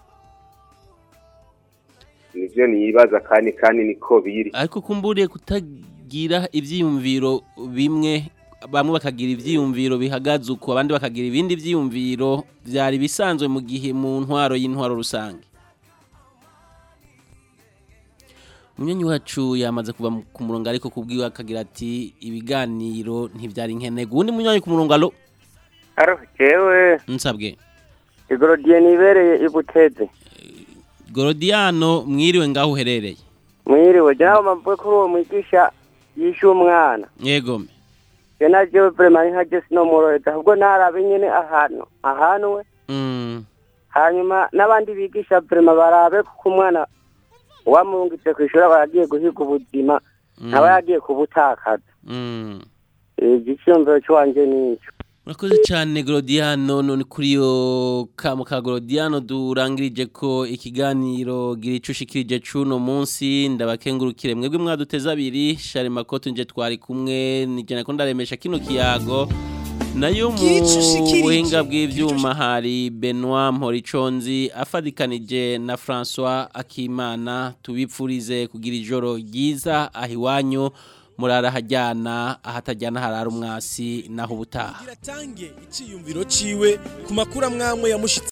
C: nivyo nibaza kandi kandi niko biri
A: ariko kumburiye kutagira ivyiyumviro bimwe bamwe bakagira ivyiyumviro bihagaze uko abandi bakagira ibindi vyiyumviro vyari bisanzwe mu gihe mu ntwaro y'intwaro rusange Munyonyi wacu yamaze kuva mu- ku murongo ariko kubwiwe akagira ati ibiganiro ntivyari nkenego uwundi munyonyi ku murongo alo
I: Aro, jewe
A: nsabwe
I: igorodiye nibereye ibuteze
A: Gorodiano mwiriwe ngaho uherereye
I: mwiriwe je naho mavuye kuri uwo mwigisha yishe umwana
A: yego
I: je na jewe vrema nkaje sinomuroreza ahubwo narabe nyene ahantu ahanwe
A: mm.
I: hanyuma n'abandi bigisha vrema barabe kuko umwana wamurungitse kw'ishuri aba yagiye guhiga ubuzima ntaba yagiye kubutakaza
A: Mm.
I: igiciyumviro cy'iwanje nico
A: Murakoze cyane Gorodiano none kuri yo kamo ka Gorodiano durangirije ko ikiganiro gira ico ushikirije cuno munsi ndabakengurukire mwebwe mwaduteza abiri Share Makoto nje twari kumwe nijana ko ndaremesha kino kiyago nayo mu
H: Gira ico ushikirije.
A: buhinga bw'ivyuma hari Benoit Mporiconzi afadikanije na François Akimana tubipfurize kugira ijoro ryiza ahiwanyu murara hajyana ahatajyana harara umwasi naho ubutaha
W: atange iciyumviro ciwe ku makuru amwamwe yamushitse